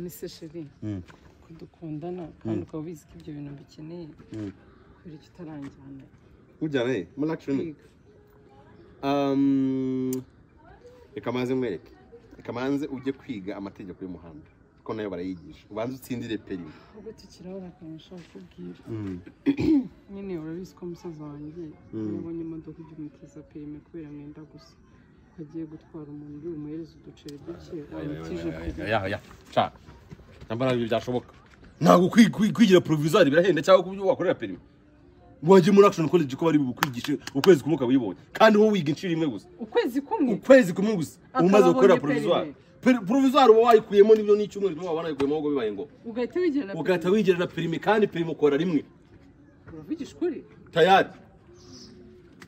se sheri ko dukundana kandi ukaba ubizi ko ibyo bintu mbikeneye kubera icyo utaranjyana ujyana he muri akishoni kwiga Um, reka manze mwereke reka manze ujye kwiga amategeko y'umuhanda kuko nayo barayigisha ubanze utsindire perimi ahubwo tukirabura akantu nshaka kubwira nyine urabizi ko umusaza wanjye iyo abonye imodoka ujya umutiza perime kubera mwenda gusa ko agiye gutwara umuntu uri bumuhereze uduceri duke wamutije perime nambara ibyo byashoboka ntabwo kwi- kwi- kwigira porovizari birahenda cyangwa kubyo wakorera perimi wajya muri akishoni college ko bari bukwigishe ukwezi kumwe ukaba uyibonye kandi wowe wiga inshuro imwe gusa ukwezi kumwe ukwezi kumwe gusa uba umaze Akaba gukorera abonye porovizwari porovizwari uba wayikuyemo n'ibyo n'icyumweru kimwe waba wanayikuyemo ahubwo bibaye ngo ugahita wigerera ugahita wigerera perimi kandi perimi ukora rimwe uravugisha ukuri tayari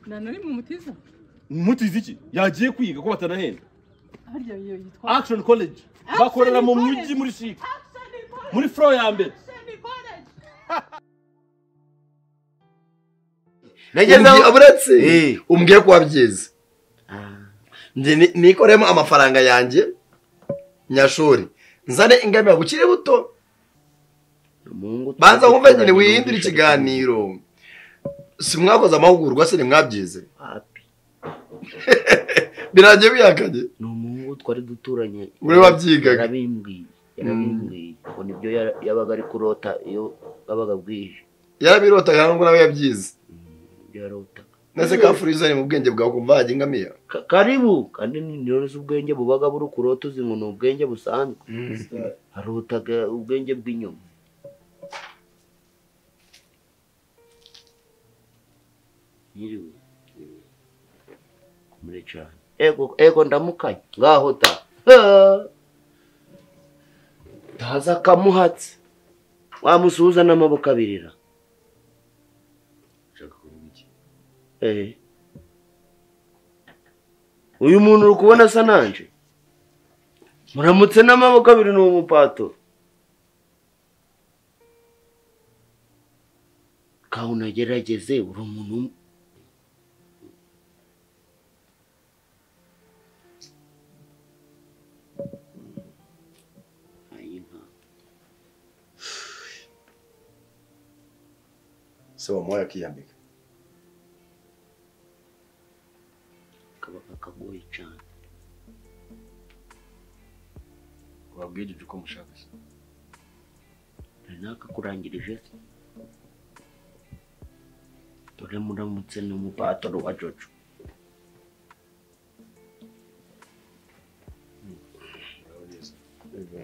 nta na rimwe umutiza mutizi iki yagiye kwiga ko batanahenda harya iyo yitwa action college bakorera mu mujyi muri shike muri flow ya mbere nageze Umbwiye- aho uretse Eh. umbwiye ko wabyize njye ni- nikoremo amafaranga yanjye nyashuri nzane ingamira gukiri buto banza wumve nyine wihindura ikiganiro si mwakoze amahugurwa se ntimwabyize Papi, birangiye biyakanye ni umuhungu twari duturanye Uri wabyigaga. yarabimbwiye yarabimbwiye ngo nibyo yara- yabaga ari kurota iyo bwabaga bwije yarabirota kandi ngo nawe yabyize ibyo yarotaga nese ka furizani mu bwenge bwawe kumva hajya ingamiya Ka- karibu kandi ni nirore ubwenge bubaga buri kurota uzi ngo ni ubwenge busanzwe harotaga ubwenge bw'inyuma nyiriwe kumure cyane ego ego ndamukanye ngaho ta ntaza akamuhatse wamusuhuza n'amaboko abirira Eh. uyu muntu uri kubona asa nanje muramutse n'amaboko abiri ni umupato kawe unagerageze uri umuntu w'um- Ayi nka- se wamuhaye akiyambika kaba kakagoye cyane wabwirije uko mushaka nari nakakurangirije dore muramutse n'umupatoro wa jojo Wanjye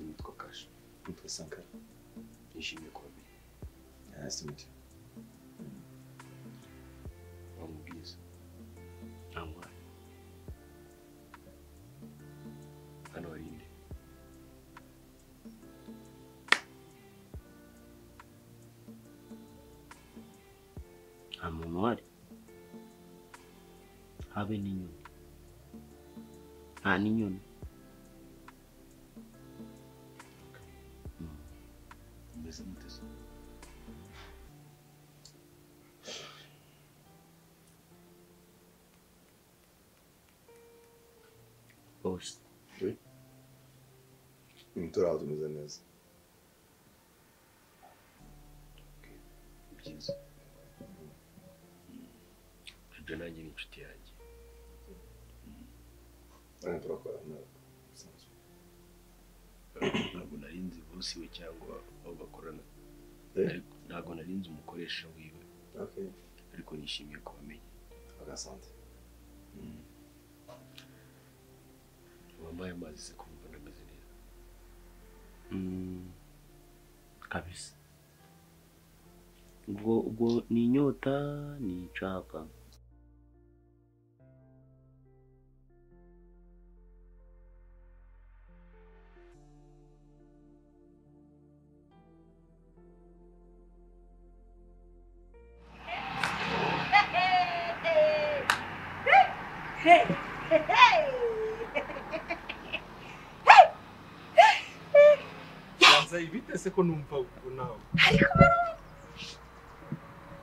nitwa Kasha nitwa Sankara nishimiye kuba mbere nice to meet you wamubwiza ntabwo hano hari indi nta muntu uhari habe n'inyoni nta n'inyoni mbese muteze bose turi aho tumeze neza byiza ibyo nanjye ni inshuti yanjye hano turakora ntabwo ntabwo narinzi bosi we cyangwa abo bakorana Eh. Ariko ntabwo narinzi umukoresha wiwe okay ariko nishimiye kubamenya agasante wampaye amazi se kumva ndameze neza kabisa ubwo ubwo ni inyota ni nshaka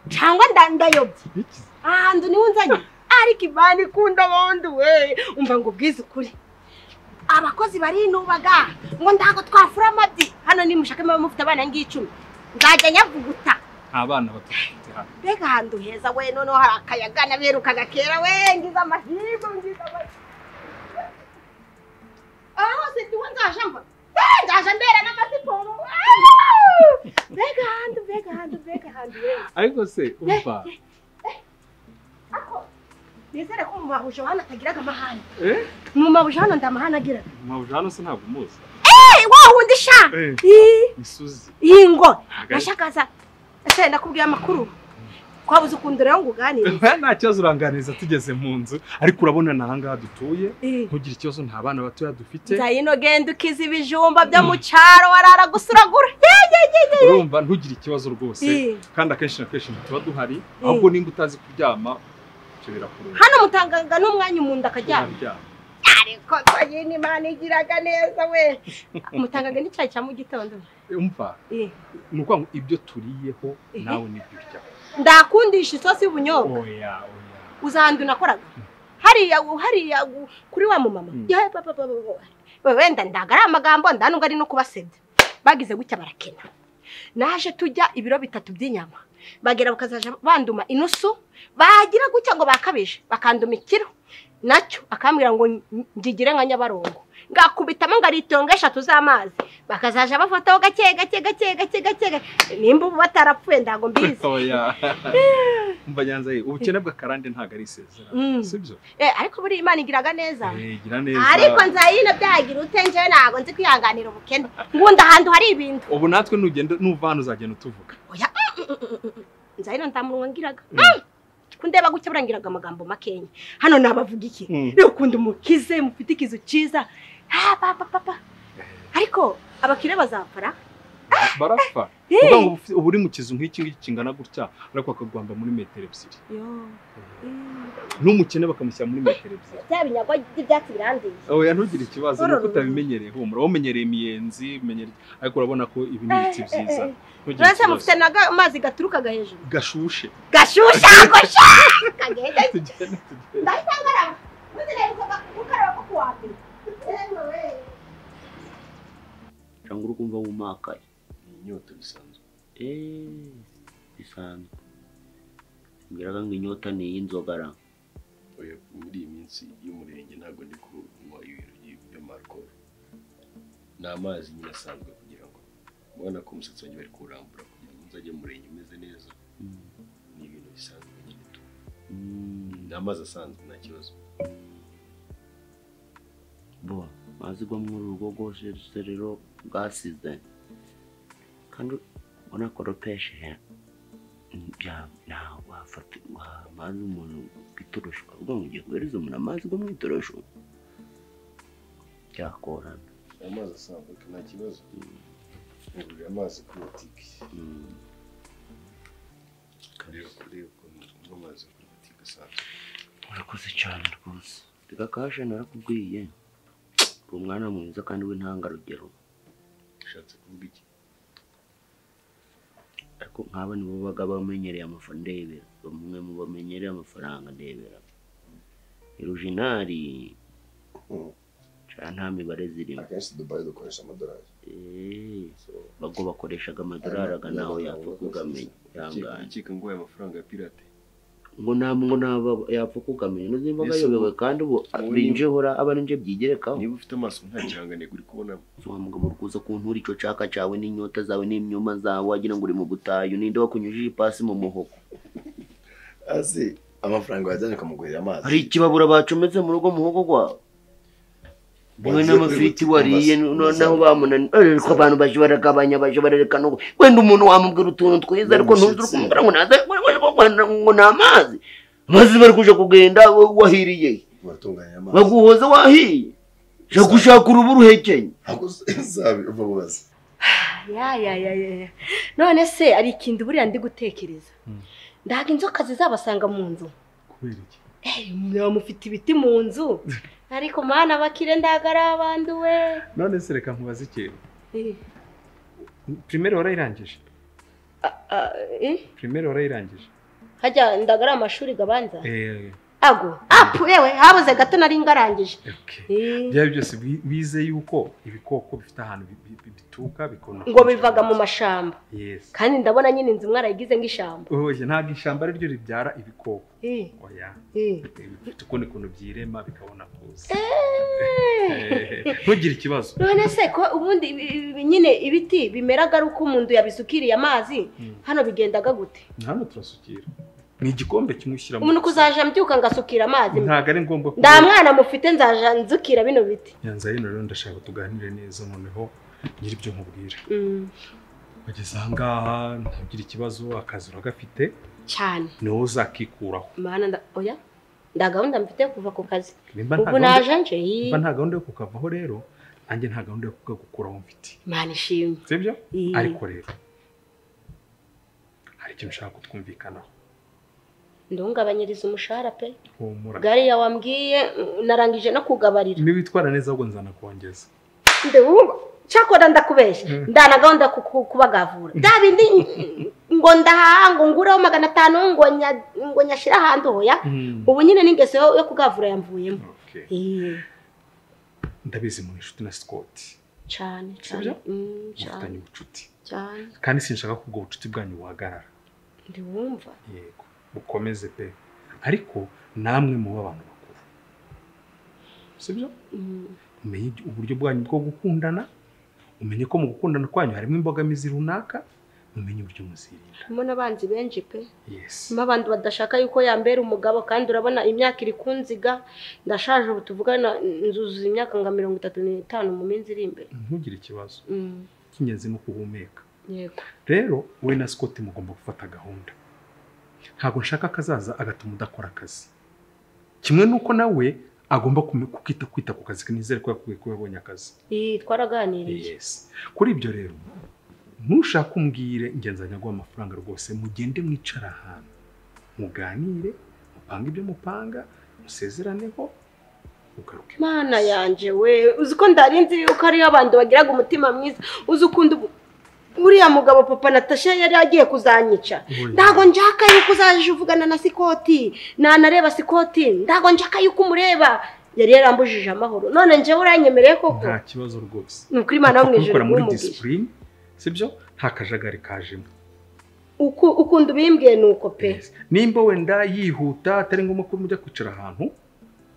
cyangwa ndandayobye ahantu niho nzanye ariko imana ikunda bondi we umva ngo ubwize ukuri abakozi barinubaga ngo ntago twafura amabyi hano nimushake muba mufite abana ngicumi nzajya nyavuguta nta bana batafite hano mbega ahantu heza we noneho hari akayaga naberukaga kera we ngize amahirwe ngize amahirwe aha hose ndiwe nzaja mba Eh, nzaja mbera n'amasiporo Ah! mbega ahantu mbega ahantu mbega ahantu we ariko se umva ako nizere ko mu mahuje hano atagiraga amahane eh mu mahuje hano ndamahane agira mpabuje hano se ntabwo umuzi wa wundi sha Eh. Ih. isuzi yingo Ntago ari- nashakaza ese nakubwiye amakuru twabuze ukuntu rero ngo uganire nta kibazo uranganiza tugeze mu nzu ariko urabona ni ahangaha dutuye Eh, ntugire ikibazo nta bana batoya dufite nzayino genda ukiza ibijumba byo mu cyaro warara gusa uragura Ye, ye, ye, ye. urumva ntugire ikibazo rwose Eh, kandi akenshi na kenshi ntituba duhari ahubwo nimba utazi kuryama ibyo birakureba hano mutanganga n'umwanya umuntu akaryama Uraryama. ariko nzayino imana igiraga neza we mutanganga n'icyayi cya mu gitondo umva Eh, ni ukuvuga ngo ibyo turiyeho Eh. nawe nibyo uryaho ndakundisha isosi y'ubunyobwa oya oya uzahandi nakoraga hariya hariya kuri wa mumama Mm. Ya, ba, ba, ba, ba, ba. We, wenda ndaga ari amagambo ndanubwo ari no kubasebya bagize gutya barakena naje tujya ibiro bitatu by'inyama bagera bakazaja banduma inusu bagira gutya ngo bakabije bakanduma ikiro nacyo akambwira ngo ng- ngigire nka nyabarongo ngakubitamo ngaritonga eshatu z'amazi bakazaja bafataho gake gake gake gake gake nimba ubu batarapfuye ntago mbizi oya umva nyanza ye ubukene bw'akarande ntabwo ari isezerano Mm. sibyo Eh, ariko buriya imana igiraga neza Eh, gira neza ariko nzayino byagira ute njyewe ntabwo nzi kwihanganira ubukene ngunda ahantu hari ibintu ubu natwe nugenda nuva hano uzagenda utuvuga nzayino ntamunwa ngiraga Mm. kundeba gutya burangiraga amagambo makenya hano nabavuga iki rero ukunda umukize mufite ikizu cyiza Ah, pa, pa, pa, pa. ariko abakire bazapara barapfa Eh. uvuga ngo uba uri mu kizu nk'iki ngiki kingana gutya ariko bakagwamba muri metero ebyiri Yo. Mm. n'umukene bakamushyira muri metero ebyiri bya binyago by'ibyatsi birandiye oya ntugire ikibazo Uru nuko ruzi. utabimenyereye humura wamenyereye imiyenzi umenyereye ariko urabona ko ibi ni ibiti byiza Eh, eh, eh. ntugire Uretse mufite ikibazo naga amazi gaturukaga hejuru gashushe gashusha gusha kagenda tugende tugende ndayitangaraba muzirebukaga gukaraba ko kuwambere Yewe we. cyangwa uri kumva wumakaye ni inyota bisanzwe eee bisanzwe mbwiraga ngo inyota ni iy'inzoga ra oya muri iyi minsi y'umurenge ntabwo ndi kunywa ibintu by- by'amarikoro ni amazi nyine asanzwe kugira ngo ubona ko umusatsi wanjye bari kuwurambura kugira ngo nzajye mu murenge umeze neza ni ibintu bisanzwe nyine tu ni amazi asanzwe nta kibazo bo amazi gwa muri urugo rwose rero bwasize kandi unakoropeje ntabwo wafata wa- amazi umuntu bw'itorosho ukavuga ngo ugiye guhereza umuntu amazi gwo mu itorosho byakora ni amazi asanzwe tu nta kibazo ngurira amazi kuri butike rero kureba ukuntu unywa amazi kuri butike asanzwe urakoze cyane rwose reka kashe narakubwiye uri umwana mwiza kandi w'intangarugero ushatse kuvuga iki ariko nk'aba nibo baba bamenyereye amafaranga ndebera bamwe mu bamenyereye amafaranga ndebera irujinari Mm. cyane nta mibare zirimo akenshi dubayi dukoresha amadolari Eh, So, bago bakoreshaga amadolari aga nawe yapfa kugamenya ukeka- ihangane ukeka ngo aya mafaranga ya pirate ngo nta ngo naba yapfa kugamenya n'uzimba Mbese bayobewe kandi ubu ubu ni- binjehora aba ari byigerekaho niba ufite amaso nta kirangantego uri kubonamo wa mugabo uri kuza kuntura icyo caka cyawe n'inyota zawe n'imyuma zawe wagira ngo uri mu butayu ninde wakunyujije ipasi mu muhogo hasi amafaranga wajyanye ukamugurira amazi hari ikibabura bacometse mu rugo muhogo gwawe yewe n'amafiriti wariye Amazi- noneho bamunaniye ariko abantu baje baragabanya baje bararekana ngo wenda umuntu wamubwira utuntu twiza ariko ntuzi uri kumubwira ngo naze ngo- ngo- ngo- ngo ni amazi amazi bari kuja kugenda wa- wahiriye uratunganya amazi baguhoza wahiye ja gushaka urubu ruhekenye ntabwo uzabi uva ubaza ya ya ya ya ya. none se hari ikintu buriya ndi gutekereza ndaga inzoka zizabasanga mu nzu kubera iki mwaba mufite ibiti mu nzu ariko mana abakire ndaga ari abandu we none se reka nkubaze ikintu Eh, primere warayirangije a- a- eh, primere warayirangije hajya ndaga ari amashuri gabanza Eh, ago apu yewe habuze gato nari ngarangije Eh, byaba byose wi- wize yuko ibikoko bifite ahantu bi- bi- bi- bituruka bikona ngo bivaga mu mashamba yes kandi ndabona nyine inzu mwarayigize nk'ishyamba oye ntabwo ishyamba ari ryo ribyara ibikoko Eh, oya eh. bifite ukundi kuntu byirema bikabona kuza Eh. Eh, ntugire ikibazo none se ko ubundi ibi- ibi- nyine ibiti bimeraga ari uko umuntu yabisukiriye amazi Mm. hano bigendaga gute hano turasukira ni igikombe kimwe ushyiramo umuntu kuzaja mbyuka ngasukira amazi ntabwo ari ngombwa ko nta mwana mufite nzaja nzukira bino biti nyanza hino rero ndashaka tuganire neza noneho nyiri ibyo nkubwira Mm, bageze ahangaha ntugire ikibazo akazi uragafite cyane ni wowe uzakikuraho mana nda- oya nda gahunda mfite yo kuva ku kazi nimba nta ubu gahunda naje nje ii, nimba nta gahunda yo kukavaho rero nanjye nta gahunda yo kukagukuraho mfite mana ishimwe sibyo Ii. ariko rero hari ikintu ushaka kutwumvikanaho ndungabanyiriza umushahara pe humura gariya wambwiye mm, narangije no kugabarira niba witwara neza ahubwo nzanakongeza ndewumva cyakora ndakubeshya ndana gahunda yo kuku- kubagavura bya bindi ngo ndahaha ngo ngureho magana atanu ngo nya- ngo nyashyire ahandi oya Mm. ubu nyine n'ingeso yo yo kugavura yamvuyemo Okay. Ii, ndabizi mu inshuti na sikoti cyane cyane Sibyo? Mm, cyane mufitanye ubucuti cyane kandi sinshaka ko ubwo bucuti bwanyu buhagarara ndiwumva yego bukomeze pe ariko namwe muba abantu bakuru sibyo Mm, umenye ibyo- uburyo bwanyu bwo gukundana umenye ko mu gukundana kwanyu harimo imbogamizi runaka mumenye uburyo muzirinda mbona abanzi benshi pe yesi harimo abantu badashaka yuko yambera umugabo kandi urabona imyaka iri kunziga ndashaje ubu tuvugana nzuzuza imyaka nka mirongo itatu n'itanu mu minsi iri imbere ntugire ikibazo Mm, icy'ingenzi ni ukuhumeka yego rero we na scott mugomba gufata gahunda ntabwo nshaka ko azaza agatuma udakora akazi kimwe n'uko nawe agomba kume- kukita kwita ku kazi ke, nizere ko yakubwiye ko yabonye akazi Ii, twaraganiriye yes kuri ibyo rero ntushake umbwire ingenzanya guha amafaranga rwose mugende mwicara ahantu muganire mupange ibyo mupanga musezeraneho mugaruke mana yanje we uzi ko ndarinzi yuko ariyo abantu bagiraga umutima mwiza uzi ukunda ubu- uriya mugabo papa natasha yari agiye kuzanyica Oya. ntago njaka yuko uzaje uvugana na sikoti nanareba sikoti ntago njaka yuko umureba yari yarambujije amahoro none njyewe uranyemereye koko nta kibazo rwose ni ukuri imana yo mu ijoro kubikora muri umugisha disipurine sibyo nta kajagari kajemo Uku- ukunda ubimbwiye ni uko pe Yes. nimba wenda yihuta atari ngombwa ko mujya kwicara ahantu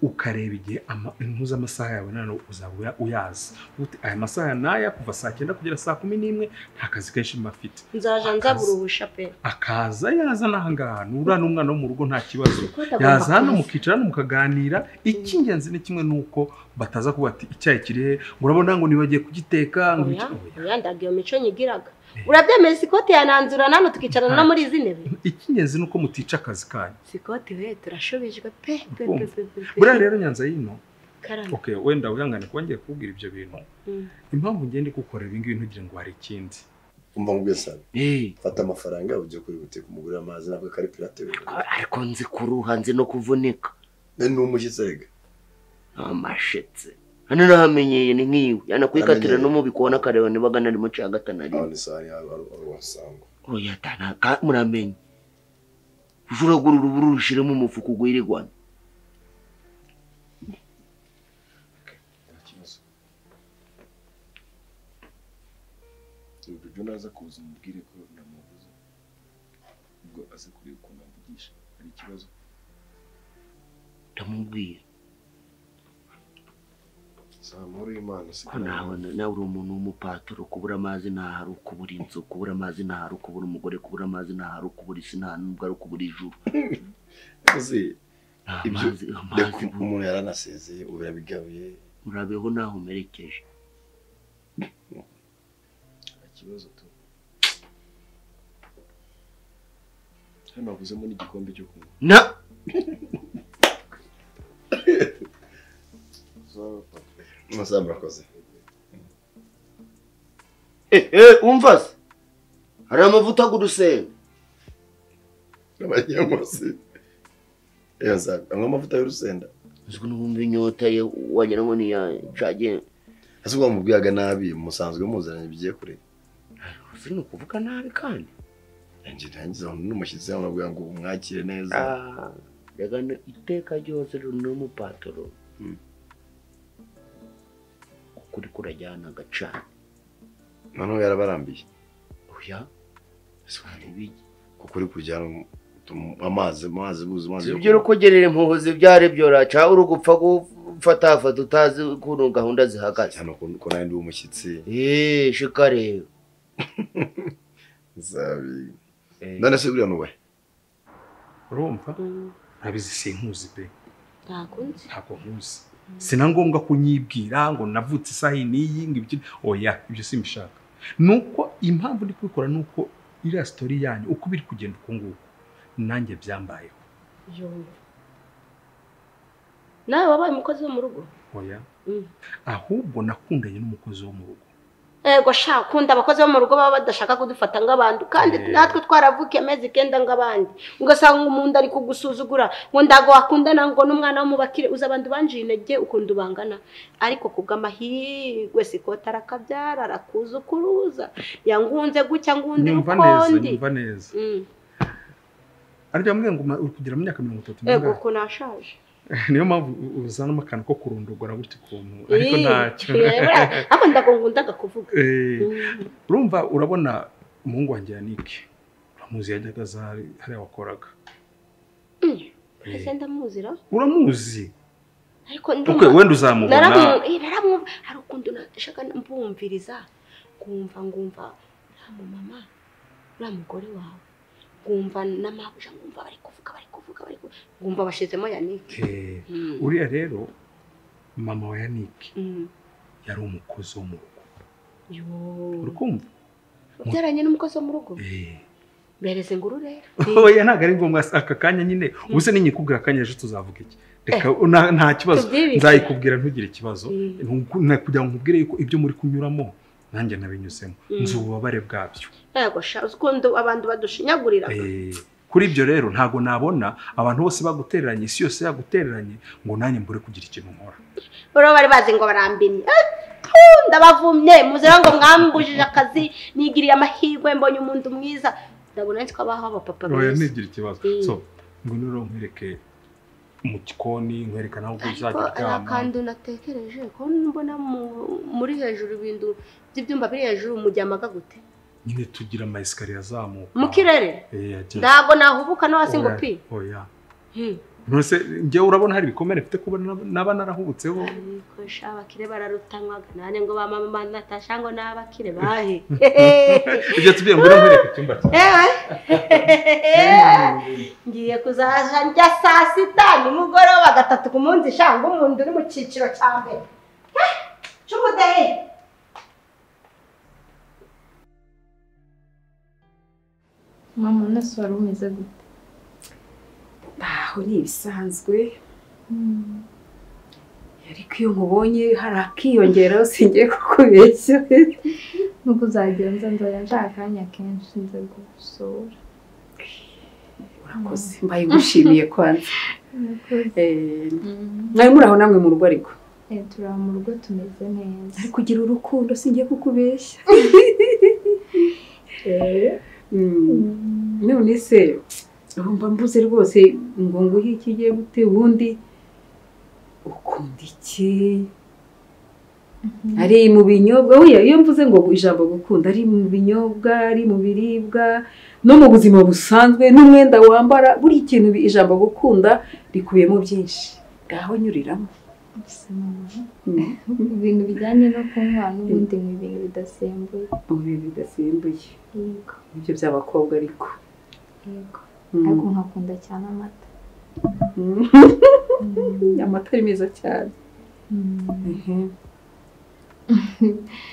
ukareba igihe ama- impuzamasaha yawe nanone uzaba uya- uyazi Uti, aya masaha n'aya kuva saa cyenda kugera saa kumi n'imwe nta kazi kenshi mba afite nzaja nzabura ubusha pe akaza yazana ahangaha nura n'umwana wo mu rugo nta kibazo Ko atagomba yaza hano kuza. mukicara hano mukaganira icy'ingenzi ni kimwe ni uko bataza kuba ati icyayi kiri he ngo urabona ngo nibagiye kugiteka ngo iki- oya oya. oya ndaga iyo mico nyigiraga urabyemeye sikoti yananzura nano tukicarana no muri izi ntebe icy'ingenzi ni uko mutica akazi kanyu sikoti we turashubijwe pe pe pe Urumva? pe pe pe. buriya rero nyanza yino karame okay, wenda wihangane kuba ngiye kukubwira ibyo bintu Mm. impamvu ngende gukora ibi ngibi ntugire ngo hari ikindi umva ngo sabe Eh, fata amafaranga ujye kurihutira kumugurira amazi ntabwo kari pirate we ariko nzi kuruha nzi no kuvunika ni umushyitsi erega amashetse hano nahamenyeye ni nk'iwe yanakwikatira Namenyeye. no mu bikona akareba niba gana arimo cagata na rimwe abona isahani yawe wari wasangwa oya tanaka muramenye uje uragura uruburu rushiremo umufuka ugwirirwana nta kibazo Dore ibyo naza kuza umubwire ko namubuze ubwo aze kureba ukuntu amvugisha hari ikibazo ndamubwira si amahoro y'imana si ko nawe nawe uri umuntu w'umupaturo kubura amazi ntaho ari ukubura inzu kubura amazi ntaho ari ukubura umugore kubura amazi ntaho ari ukubura isi nta nubwo ari ukubura ijuru uzi nta ibyo mazi reka amazi bu- umuntu yaranasezeye ubu yabigabuye murabeho ntaho umerekeje nta kibazo tu hano havuzemo n'igikombe cyo kunywa na amasaha murakoze Eh, eh, umva se hari amavuta agurusenda abanyamuzi iyo nsabe anywa amavuta y'urusenda uzwi n'ubumva inyota ye wagira ngo niyacage ese ubwo wamubwiraga nabi musanzwe muziranye bigiye kure uzi ni ukuvuga nabi kandi njye ntangiza umuntu n'umushyitsi hano nabwira ngo umwakire neza Ah, ndagana iteka ryose n'umupatoro Mm. ukuri kurajyanaga cyane noneho yarabarambiye oya ntibijye kukuri kujyana utum- amazi amazi buzi amazi yo ibyo urukogerere impuhuzi byarebyora cya uri gupfa gufatafata utazi ukuntu gahunda zihagaze cyane ukuntu ko nawe ndi umushyitsi eee shikareba zabi Eh, none se buriya nuwe urumva ntabizi sinkuzi pe ntakunze ntabwo nkuzi si na ngombwa ko nyibwira ngo navutse isaha iyi n'iyi ngo ibyo oya ibyo simbishaka ni uko impamvu ndi kubikora ni uko iriya sitori yanyu uko biri kugenda uku nguku nanjye byambayeho yumva nawe wabaye umukozi wo mu rugo oya Mm. ahubwo nakundanye n'umukozi wo mu rugo ego sha kunda abakozi bo mu rugo baba badashaka kudufata nk'abantu kandi Eh. natwe twaravukiye amezi kenda nk'abandi ugasanga umuntu ari kugusuzugura ngo ntago wakundana ngo n'umwana w'umubakire uzi abantu banjiye intege ukunda ubangana ariko ku bw'amahirwe sikota arakabyara arakuza ukuruza yangunze gutya ngundi nyumva neza ukundi nyumva neza Mm. aribyo mbwira ngo uri kugira mu myaka mirongo itatu ego n'umunani ukuntu ashaje niyo mpamvu u- uzanamo akantu ko kurondogora gutya ukuntu ariko ntacyo ariko ndago ngundaga kuvuga Eh, Mm. urumva urabona umuhungu wanjye yanike uramuzi yajyaga aza hari- hariya wakoraga Mm. Eh, ese ndamuzira uramuzi ariko ukwe ndumva wenda uzamubona Naramu- eh, naramwumva hari ukuntu nashaka mbumviriza nkumva ngumva uriya mumama uriya mugore wawe nkumva n'amabuja nkumva bari kuvuga bari kuvuga bari kuvuga nkumva bashizemo yanike Eh, Mm. uriya rero mama wa yanike Mm. yari umukozi wo mu rugo Yo. uri kumva ubyaranye n'umukozi wo mu rugo Eh. bereze ingurure oya ntabwo ari ngombwa aka kanya nyine ubuse ninyikubwira akanya ejo tuzavuga iki reka na- nta kibazo Tubwire iki? nzayikubwira ntugire ikibazo Mm. Nku- na- kugira ngo nkubwire yuko ibyo muri kunyuramo nanjye nabinyuzemo Mm. nzi ububabare bwabyo yego sha uzi ukuntu abantu badushinyagurira Eh, kuri ibyo rero ntabwo nabona abantu bose bagutereranye isi yose yagutereranye ngo nanjye mbure kugira ikintu nkora bariya bari bazi ngo barambimye Eh, ndabavumye muzira ngo mwambujije akazi nigiriye amahirwe mbonye umuntu mwiza ndabona nanjye twabaho abapapa oya beza ntigire ikibazo Mm. so ngwino rero nkwereke mu gikoni nkwereka nawe ubwo ariko uzajya hari uryama akantu natekereje ko mbona mu- muri hejuru ibintu by'ibyumba biri hejuru mujyamaga gute nyine tugira amayesikariye azamuka mu kirere Eh, ajya- ntabwo nahubuka no hasi ngo Oya, pi oya Hmm. Nose njyewe urabona hari ibikomere mfite kuba nab- naba narahubutseho ariko sha abakire bararutanywaga nanjye ngo bamama natasha ngo n'abakire bahe ibyo tubiye ngo nkwereke icyumba cyawe Ewe. ngiye kuzaja njya saa sita nimugoroba gatatu ku munsi shanga umuntu uri mu cyiciro cya mbere Eh, cy'ubudehe mama umunsi wari umeze gute aho ni ibisanzwe ariko iyo nkubonye hari akiyongeraho singiye kukubeshya nuko uzagenza nzajya nshaka akanya kenshi nze gusura urakoze mbaye ngushimiye kwanza Murakoze. Eh, Mm. mwari muri aho namwe mu rugo ariko Eh, turi aho mu rugo tumeze neza ariko ugira urukundo singiye kukubeshya Eh, mm, Mm. none se ubu mba mbuze rwose ngo nguhe iki ugiye gute ubundi ukunda iki ari mu binyobwa oya iyo mvuze ngo ijambo gukunda ari mu binyobwa ari mu biribwa no mu buzima busanzwe n'umwenda wambara buri kintu bi- ijambo gukunda rikubiyemo byinshi ngaho nyuriramo Mbese mama, ibintu bijyanye no kunywa n'ubundi ni ibintu bidasembuye ubu bidasimbuye yego ibyo by'abakobwa ariko yego Mm. ariko nkakunda cyane amata Mm. Mm. amata ari meza cyane Mm.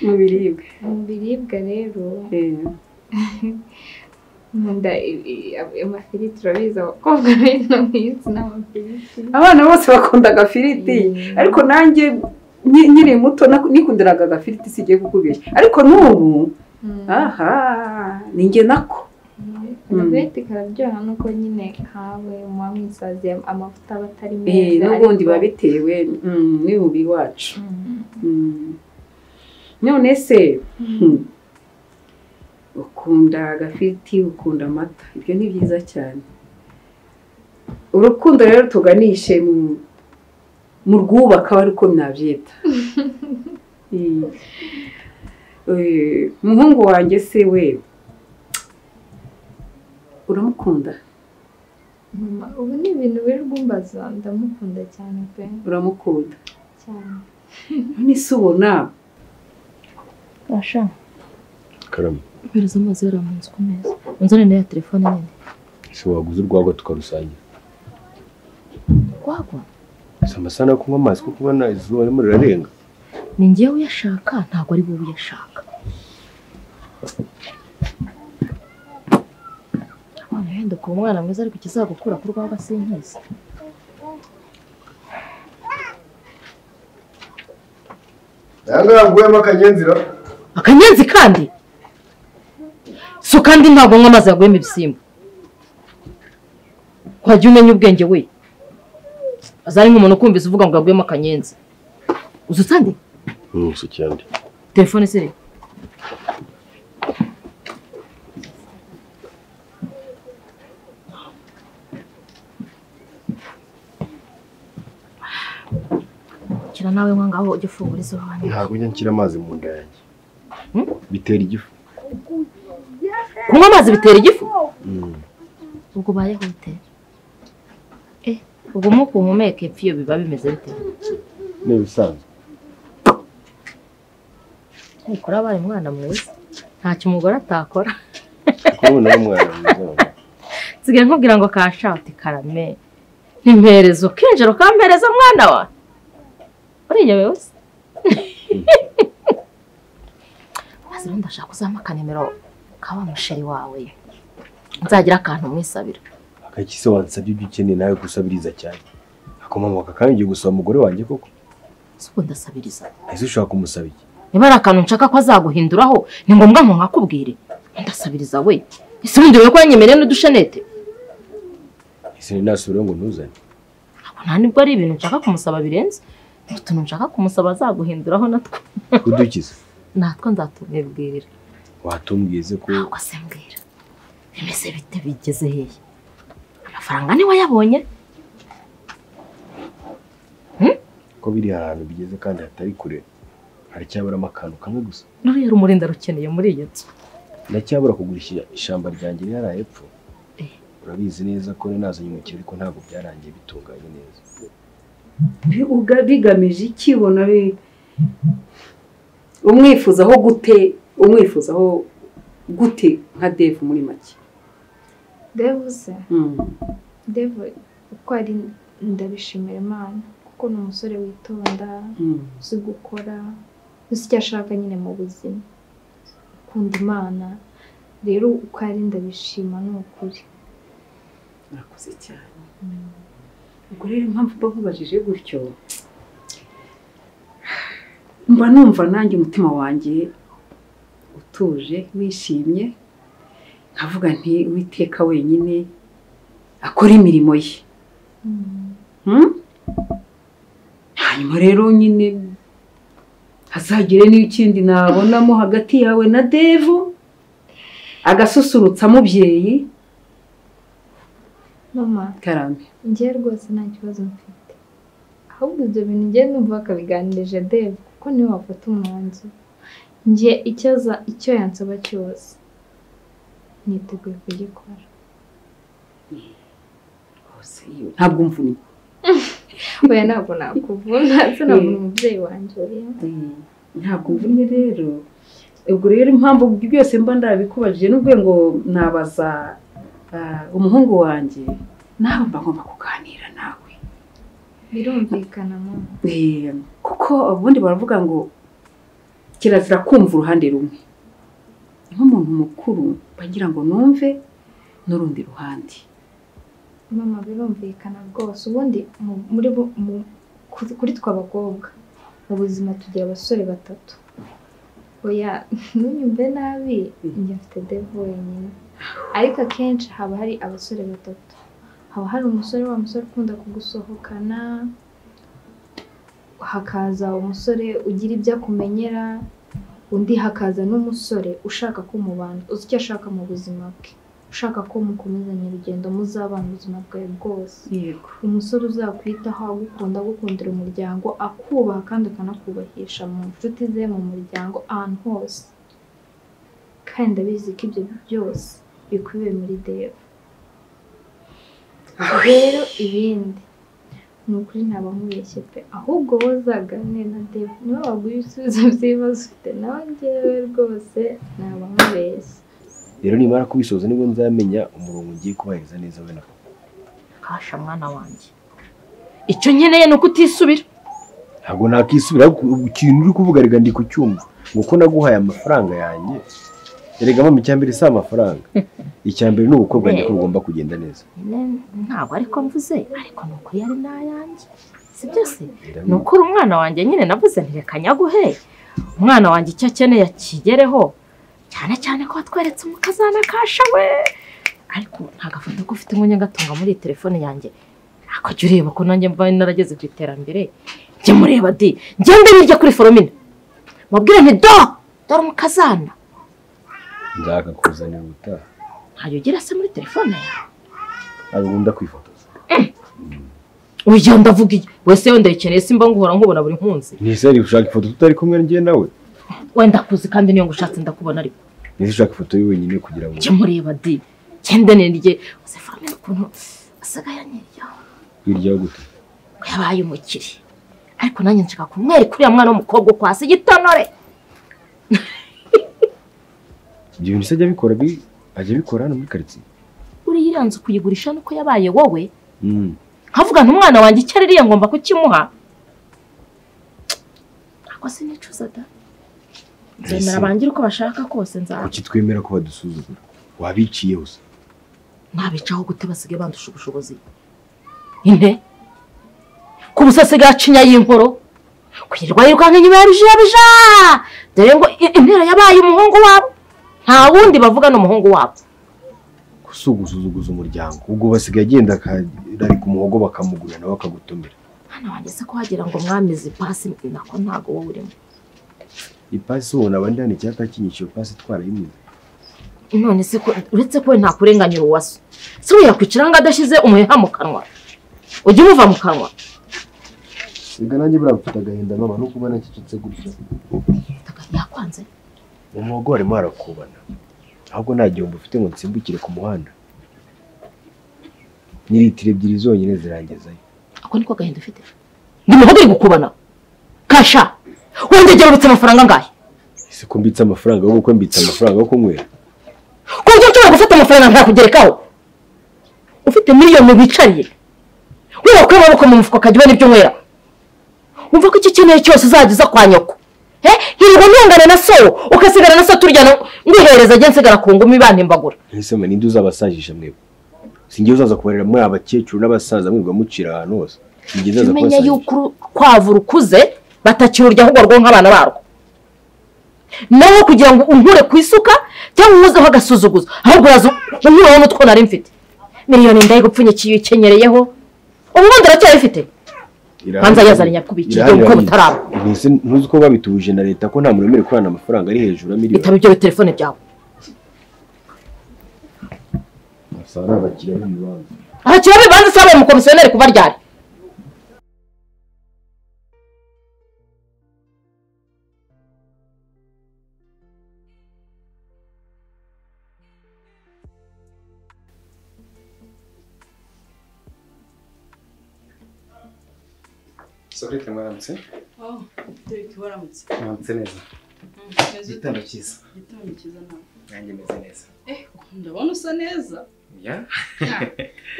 mu biribwa mu biribwa rero Eh, nkunda i- i- amafiriti urabizi abakobwa bino mu isi n'amafiriti abana bose bakunda agafiriti ariko nanjye nki- nkiri muto naku- nikundiraga agafiriti singiye kukubeshya ariko n'ubu Mm. aha ni njye nako agaveti kararyoha nuko nyine kawe muba mwisaziye amavuta aba atari Eh, meza n'ubundi ariko- biba bitewe mm, n'ubu iwacu Mm. Mm. none se hmm, ukunda agafiriti ukunda amata ibyo ni byiza cyane urukundo rero tuganishe mu- mu rwubaka aba ariko mwabyita Mm. Eh, umuhungu wanjye se we uramukunda mama ubu ni ibintu biri kumbaza ndamukunda cyane pe uramukunda cyane none se ubona Asha, karamu mpereza amazi yari amanze ku meza. Unzane na ya telefone nyine. ese waguze urwagwa tukarusangira Wagwa? si amasaha yo kunywa amazi kuko ubona izuba ririmo rirarenga Ni njyewe uyashaka, ntabwo ari wowe uyashaka. Abana wenda kuba umwana mwiza ariko ikizagukura ku rwagwa sinkizi. ntabwo yaguyemo akanyenzira Akanyenzi kandi? So kandi ntabwo nywa amazi yaguyemo ibisimba. Wajya umenya ubwenge we. Azari nk'umuntu ukumvise uvuga ngo yaguyemo akanyenzi. Uzutande? ntuso cyane Telefone se? Kira nawe nka ngaho ujye ufungura izo hantu. ntabwo njya nshyira amazi mu nda yanjye bitera igifu Kunywa amazi bitera igifu? Ubwo ubayeho bite? Eh, ubwo umwuka uhumeka epfo iyo biba bimeze bite? ni ibisanzwe Nukora abaye umwana mwiza. Ntacyo umugore atakora. kuko ubu nawe mwana mwiza wawe. Nsigaye nkubwira ngo kashati karame. Ntimperezo ukinjira ukampereza mwana wa. Uriyewe wese. Maze rero ndashaka uzampa akanimero ka wa musheri wawe. Nzagira akantu umwisabira. akakise wansabye ibyo ukeneye nawe gusabiriza cyane akomamoka kandi ugiye gusaba umugore wanjye koko Si uko ndasabiriza. ese ushaka kumusaba iki niba ari akantu nshaka ko azaguhinduraho ni ngombwa ngo nkakubwire ndasabiriza we ese ubundi wowe ko yanyemereye n'udushenete ese ni nasubiraho ngo ntuzane Ntabwo nta nibwo ari ibintu nshaka kumusaba birenze ni utuntu nshaka kumusaba azaguhinduraho natwo udukize natwo nzatubibwirira watumbwize ko ntabwo se mbwira bimeze bite bigeze hehe amafaranga niwe yabonye ko biri ahantu bigeze kandi hatari kure haracyaburamo akantu kamwe gusa ruriya rumuri ndarukeneye muri iyi nzu ndacyabura kugurisha ishyamba ryanjye rihari hepfo Eh. urabizi neza ko nari nazanye umukiriya ariko ntabwo byarangiye bitunganye neza bi- uga- bigamije iki ubona bi- umwifuzaho gute umwifuzaho gute nka devu muri make devu se Mm. devu uko ari ndabishimira imana kuko ni umusore witonda Mm. uzi gukora uzi icyo ashaka nyine mu buzima ukunda imana rero uko ari ndabishima ni ukuri murakoze cyane ubwo rero impamvu mba nkubajije gutyo mba numva nanjye umutima wanjye utuje wishimye nkavuga nti witeka wenyine akora imirimo ye Hmm? hanyuma rero nyine hazagire n'ikindi nabonamo hagati yawe na devu agasusurutsa mubyeyi mama karame njyewe rwose nta kibazo mfite ahubwo ibyo bintu njyewe numva bakabiganirije devu kuko niwe wafata umwanzuro njye icyo aza- icyo yansaba cyose niteguye kugikora hose iyo- ntabwo mvunye oya ntabwo nakuvuna ndetse ntabwo ni umubyeyi wanjye oya ntabwo mvunye rero ubwo rero impamvu byose mba ndabikubajije n'ubwo ngo nabaza ah, umuhungu wanjye nawe mba ngomba kuganira nawe birumvikana mama Eh, kuko ubundi baravuga ngo kirazira kumva uruhande rumwe nk'umuntu mukuru bagira ngo numve n'urundi ruhande mama birumvikana rwose ubundi mu- muri bo- mu- kuri kuri twe abakobwa mu buzima tugira abasore batatu oya ntunyumve nabi njye mfite devu wenyine ariko akenshi haba hari abasore batatu haba hari umusore wa musore ukunda kugusohokana hakaza umusore ugira ibyo akumenyera undi hakaza n'umusore ushaka kumubana uzi icyo ashaka mu buzima bwe ushaka ko mukomezanya urugendo muzabana ubuzima bwawe bwose yego umusore uzakwitaho agukunda agukundira umuryango akubaha kandi akanakubahisha mu nshuti ze mu muryango ahantu hose kandi ndabizi ko ibyo byose bikubiye muri deva rero ibindi ni ukuri ntaba nkubeshye pe ahubwo wowe uzaganire na deva niba waguha ibisubizo by'ibibazo ufite nawe ngewe rwose ntaba nkubeshye rero nimara kubisoza nibwo nzamenya umurongo ngiye kubahiriza neza we na papa kasha mwana wanjye icyo nkeneye ni uko utisubira ntabwo nakisubira ikintu uri kuvuga rega ndi kucyumva ngo uko naguhaye amafaranga yanjye erega mama icyambere si amafaranga icyambere ni ubukwe bwanjye ko bugomba kugenda neza Ne- ntabwo ariko mvuze ariko ni ukuri ari n'ayanjye si byose ni ukuri umwana wanjye nyine navuze ntirekanyaguhe umwana wanjye icyo akeneye akigereho cyane cyane ko watweretse umukazana kasha we ariko nta gafoto ko ufite nkunye gatunga muri iyi telefone yanjye ntabwo jya ureba ko nanjye mba narageze ku iterambere jya mureba di ngende nirya kuri foromina mubwire nti do dore umukazana nzakakuzanira ubutaha ntayo ugira se muri telefone yawe ntabwo nkunda kwifotoza uyu ndavuga iyo wese wenda yikeneye simba nguhora nkubona buri nkunzi ntise ari ushaka ifoto tutari kumwe njye nawe wenda kuzi kandi niyo ngushatse ndakubona ariko ntise ushaka ifoto ye wenyine kugira ngo jya mureba di genda nirye uze famine ukuntu asigaye aniryaho twiryaho gute yabaye umukire ariko nanjye nshaka kumwereka uriya mwana w'umukobwa uko hasi igitonore ibyo bintu se ajya abikora bi- ajya abikora hano muri karitsiye uriya iriya nzu kuyigurisha nuko yabaye wowe Mm. nkavuga nti umwana wanjye icyo aririye ngomba kukimuha ntabwo sinicuza da nzemera Ese- bangire uko bashaka kose nzaba kuki twemera ko badusuzugura wabiciye hose nabicaho gute basigaye bandusha ubushobozi ine ku busasigaye acinya y'inkoro kwirirwa yirukanka inyuma ya bijabija dore ngo i- intera yabaye umuhungu wabo nta wundi bavuga ni umuhungu wabo gusa ugusuzuguza umuryango ubwo basigaye agenda akararika umuhogo bakamugurira nawe akagutumira hano wageze ko wagira ngo mwamize ipasi nako ntago wowe urimo ipasi ubona abandi hano icyapa kinyisha iyo pasi twarayimuze none se ko uretse ko we ntakurenganyira uwaso se we yakwicara ngo adashyize umuheha mu kanwa ujye umuva mu kanwa siga nanjye buriya mfite agahinda mama no kuba nakicitse gutya yakwanze mu muhogo harimo harakubana ahubwo nta gihombo ufite ngo nsimbukire ku muhanda ni litiro ebyiri zonyine zirangezayo ako niko gahinda ufite ndi muhogo uri gukubana kasha wendegera urutse amafaranga angahe ese ko mbitse amafaranga yo gukwe mbitse amafaranga yo kunywera ku buryo nshobora gufata amafaranga ntakugerekaho ufite miliyoni wicariye wera ko amaboko mu mufuka akajya ubona ibyo unywera wumva ko icyo ukeneye cyose uzageza kwa nyoko he hirwa ntungane na so ugasigara na so turyana ngwihereza ajye nsigara ku ngumi bantimbagura ese mwe ninde uzabasajisha mwebwe si njye uzaza kubarira muri abakecuru n'abasaza mwirirwa mucira ahantu hose ni njye nzaza tumenya kubasajisha yuko urukwavu rukuze batakirurya ahubwo rwo nk'abana barwo nawe kugira ngo unkure ku isuka cyangwa umuzeho agasuzuguzo ahubwo uraza unkuraho n'utwo nari mfite miliyoni ndayigupfunyikiye ukenyereyeho ubundi uracyayifite Banza yazanye nyakubikira ubukwe butaraba. ese ntuzi ko babitubuje na leta ko nta muntu wemerewe kurana amafaranga ari hejuru ya miliyoni bitaba ibyo biri telefone byawe asa ari abakiriya b'ibibanza aha kiba bibanza sabaye umukomisiyoneri kuba ryari Sorete mwaramutse aho uteka waramutse mwaramutse neza igitondo cyiza igitondo cyiza nawe nanjye meze neza eh ndabona usa neza ya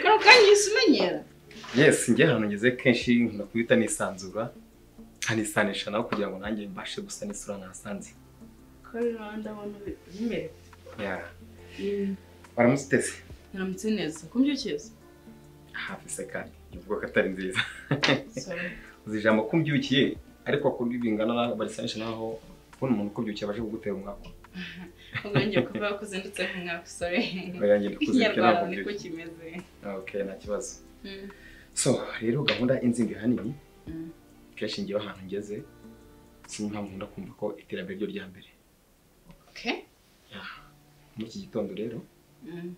kano kanya uhise umenyera yes njye ahantu ngeze kenshi nkunda kubita nisanzura nkanisanisha nawe kugira ngo nanjye mbashe gusa n'isura nasanze kandi nawe ndabona ubimerewe ya waramutse uteze ntiramutse neza kumbyukiza hafi se kandi ivuga ko atari nziza Sorry. uzi ijambo kumbyukiye ariko kuri bingana na barisanisha naho kubona umuntu ukubyukiye abashe kugutera umwaka umwanya kuvuga ko uzindutse nk'umwaka usore Oya, njye ndikuze, ikinyarwanda nicyo niko navuga. kimeze okay nta kibazo Mm. so rero gahunda y'inzimbi ahanini Mm. kenshi ngewe ahantu ngeze sinzi impamvu nkunda kumva ko iterambere ryo rya mbere Okay. muri iki gitondo rero Mm.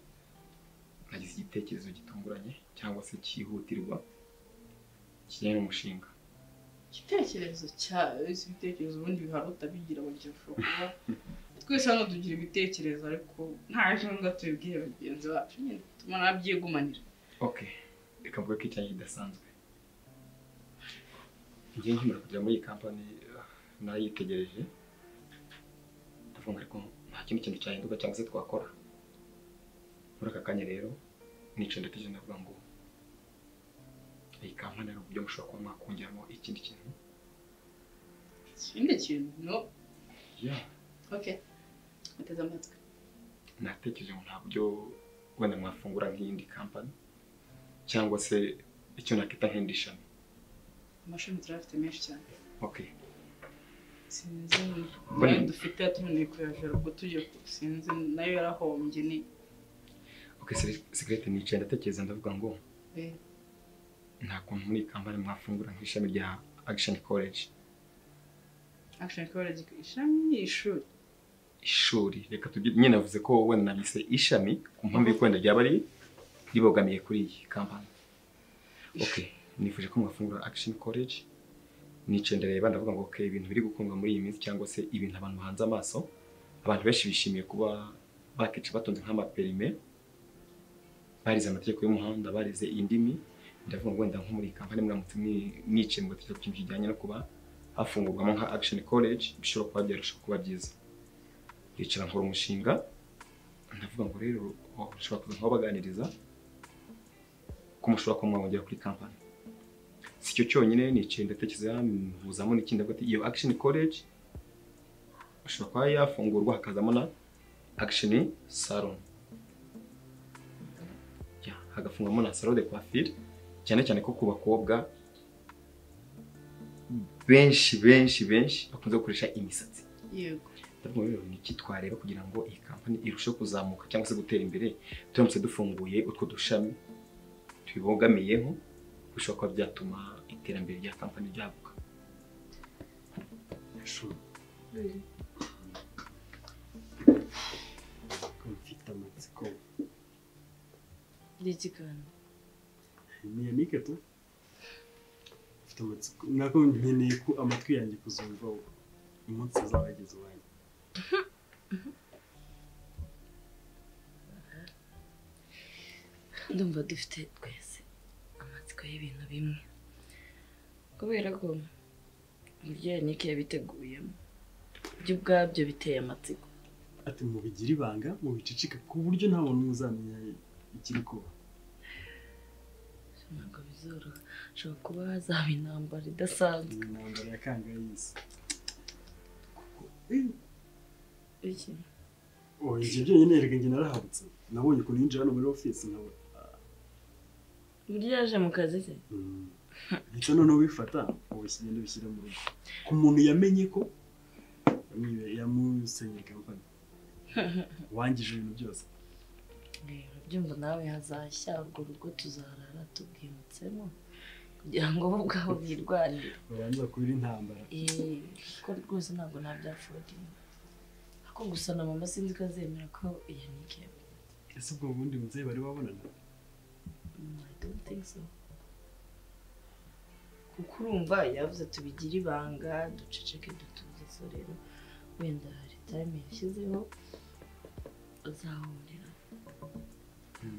nagize igitekerezo gitunguranye cyangwa se cyihutirwa kijyanye n'umushinga igitekerezo cyayo si ibitekerezo ubundi biharuta bigira mu gihe ushobora kuba twese hano tugira ibitekerezo ariko nta janga tubibwire bagenzi bacu nyine bituma nabyigunganira oke reka mvuge ko icyanjye kidasanzwe ngiye nkimara kugera muri iyi kampani eh, narayitegereje ndavuga ngo ariko nta kindi kintu cyahinduka cyangwa se twakora muri aka kanya rero nicaye ndategereje ndavuga ngo iyi kampani hari uburyo mushobora kuba mwakongeramo ikindi kintu ikindi kintu no ya oke bateze amatwi natekereje ngo nta buryo wenda mwafungura nk'iyindi kampani cyangwa se icyo nakita nk'indi shami amashami turayafite menshi cyane oke sinzi nayo dufite yatunaniye kuyajora kuko tujya ku- sinzi nayo yarahombye ni oke sekirete nicaye ndatekereza ndavuga ngo eh, nta kuntu muri iyi kampani mwafungura nk'ishami rya action college action college ishami ni ishuri ishuri reka tujye nyine navuze ko wenda nabise ishami ku mpamvu y'uko wenda ryaba ari ribogamiye kuri iyi kampani oke nifuje ko mwafungura action college nicaye ndareba ndavuga ngo okay ibintu biri gukundwa muri iyi minsi cyangwa se ibintu abantu bahanze amaso abantu benshi bishimiye kuba bakica batunze nk'amaperime barize amategeko y'umuhanda barize indimi ndavuga ngo wenda nko muri iyi kampani muramutse mwi- mwicaye mugatekereza ku kintu kijyanye no kuba hafungurwamo nka action college bishobora kuba byarushaho kuba byiza yicara nkora umushinga ndavuga ngo rero ushobora kuza nk'abaganiriza ko mushobora kuba mwabongera kuri kampani si cyo cyonyine nicaye ndatekereza mpuzamo n'ikindi hagati iyo action college ashobora kuba yafungurwa hakazamo na action salon Ya, hagafungwamo na salon de coiffure cyane cyane ko ku bakobwa benshi benshi benshi bakunze gukoresha imisatsi yego ndavuga rero ni iki twareba kugira ngo iyi kampani irusheho kuzamuka cyangwa se gutera imbere turamutse dufunguye utwo dushami tubibogamiyeho bishobora kuba byatuma iterambere rya kampani ryaguka mfite amatsiko ni ikiganiro ni yanike tu mfite amatsiko nako nkeneye ko amatwi yanjye kuzumva ubu umunsi azaba yageze iwanjye ndumva dufite twese amatsiko y'ibintu bimwe kubera ko uburyo yanike yabiteguyemo byo ubwabyo biteye amatsiko ati mubigire ibanga mubicicike ku buryo nta muntu uzamenya ikiri kuba ntabwo bizoroha hashobora kuba hazaba intambara idasanzwe intambara ya kangayisi iki oya ibyo byonyine erega njye narahabutse nabonye ukuntu yinjira hano muri ofisi nkabona uburyo yaje mu kazi ke ndetse noneho ubifata wowe kigenda ubishyira mu rugo ku muntu yamenye ko yamwibe- yamusenyeye kampani wangije ibintu byose rero byumva nawe hazashya urwo rugo tuzarara tubwimutsemo kugira ngo bo ubwabo birwanire babanza kubira intambara Eh, ko rwose ntabwo nabyapfobye ako gusa na mama sinzi ko azemera ko yanike ese ubwo bundi mubyeyi bari babonana I don't think so. kuko urumva yavuze tubigire ibanga duceceke dutuze so rero wenda hari time yashyizeho azahurira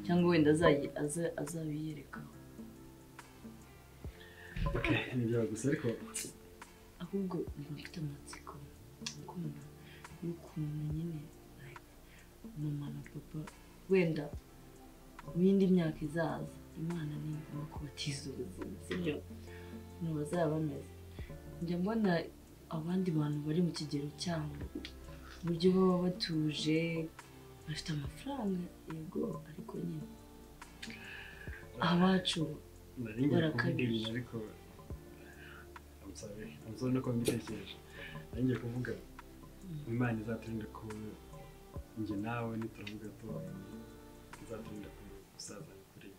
cyangwa wenda azayi- aza- azabiyerekaho ntibyaba gusa ariko ahubwo mba mfite amatsiko ukunda n'ukuntu nyine like, mama na papa wenda mu yindi myaka izaza imana ni ngombwa kubatiza ubuzima sibyo ukuntu bazaba bameze njya mbona abandi bantu bari mu kigero cyabo uburyo baba batuje bafite amafaranga yego ariko nyine abacu nari ngiye kuvuga barakabije ibintu ariko I'm sorry. I'm sorry no kuba mbitekereje nari ngiye kuvuga imana izaturinde ku njye nawe nituravuga tubanye izaturinde ku gusaza kuriya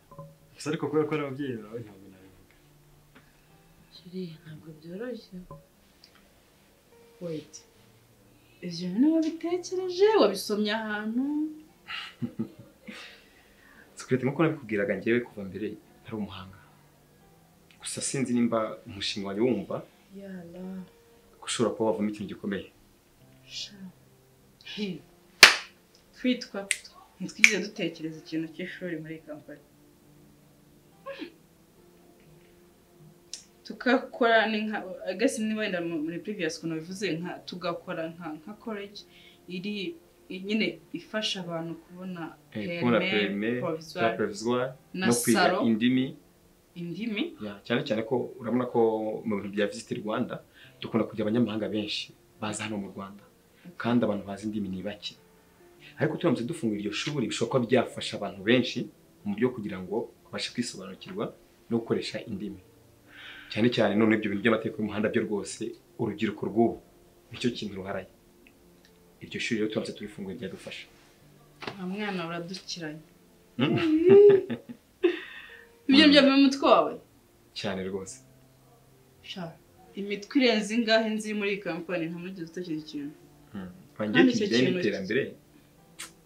gusa ariko kubera ko ari ababyeyi bawe ntabwo nabivuga kiriya ntabwo byoroshye wait ibyo bintu wabitekereje wabisomye ahantu si ko Sosiyete nk'uko nabikubwiraga njyewe kuva mbere ntari umuhanga gusa sinzi nimba umushinga wanjye wumva Yala. ko ushobora kuba wavamo ikintu gikomeye sha. Hi. Kwitwa ntitwigeze dutekereza ikintu cy'ishuri muri iyi kampani. Hmm. Tukakora ni nka I guess niba wenda mu- muri previous kuntu bivuze nka tugakora nka nka college iri nyine ifasha abantu kubona Eh, kubona perime za provisoire, provisoire na no kwiga salo indimi indimi Ya, cyane cyane ko urabona ko mu bintu bya visit Rwanda dukunda kugira abanyamahanga benshi baza hano mu Rwanda kandi abantu bazi indimi ni bake ariko turamutse dufungura iryo shuri bishobora kuba byafasha abantu benshi mu buryo kugira ngo babashe kwisobanukirwa no gukoresha indimi cyane cyane none ibyo bintu by'amategeko y'umuhanda byo rwose urubyiruko rw'ubu nicyo kintu ruharaye iryo shuri rero turamutse turifungura ryadufasha nta mwana uradukiranye Hmm? ibyo byavuye mu mutwe wawe cyane rwose sha imitwe irenze ingahe nzi muri iyi kampani nta muri utekereza ikintu bangiye Kandi icyo kijyanye kintu- n'iterambere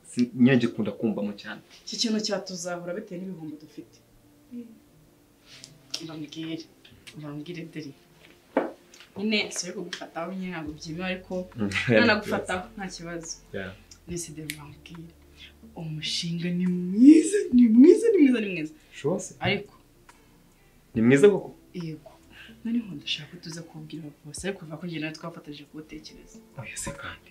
si- nyine ngikunda kumvamo cyane iki kintu cyatuzahura bitewe n'ibihumbi dufite mbambwire mbambwire deri nyine si yo kugufataho nyine ntabwo byemewe ariko Mm. nanagufataho nta kibazo Yeah. nese deri mbambwire umushinga ni mwiza ni mwiza ni mwiza ni mwiza rwose ariko ni mwiza koko yego noneho ndashaka ko tuza kubwira bose ariko kuva ko njye nawe twafatanyije kuwutekereza oya se kandi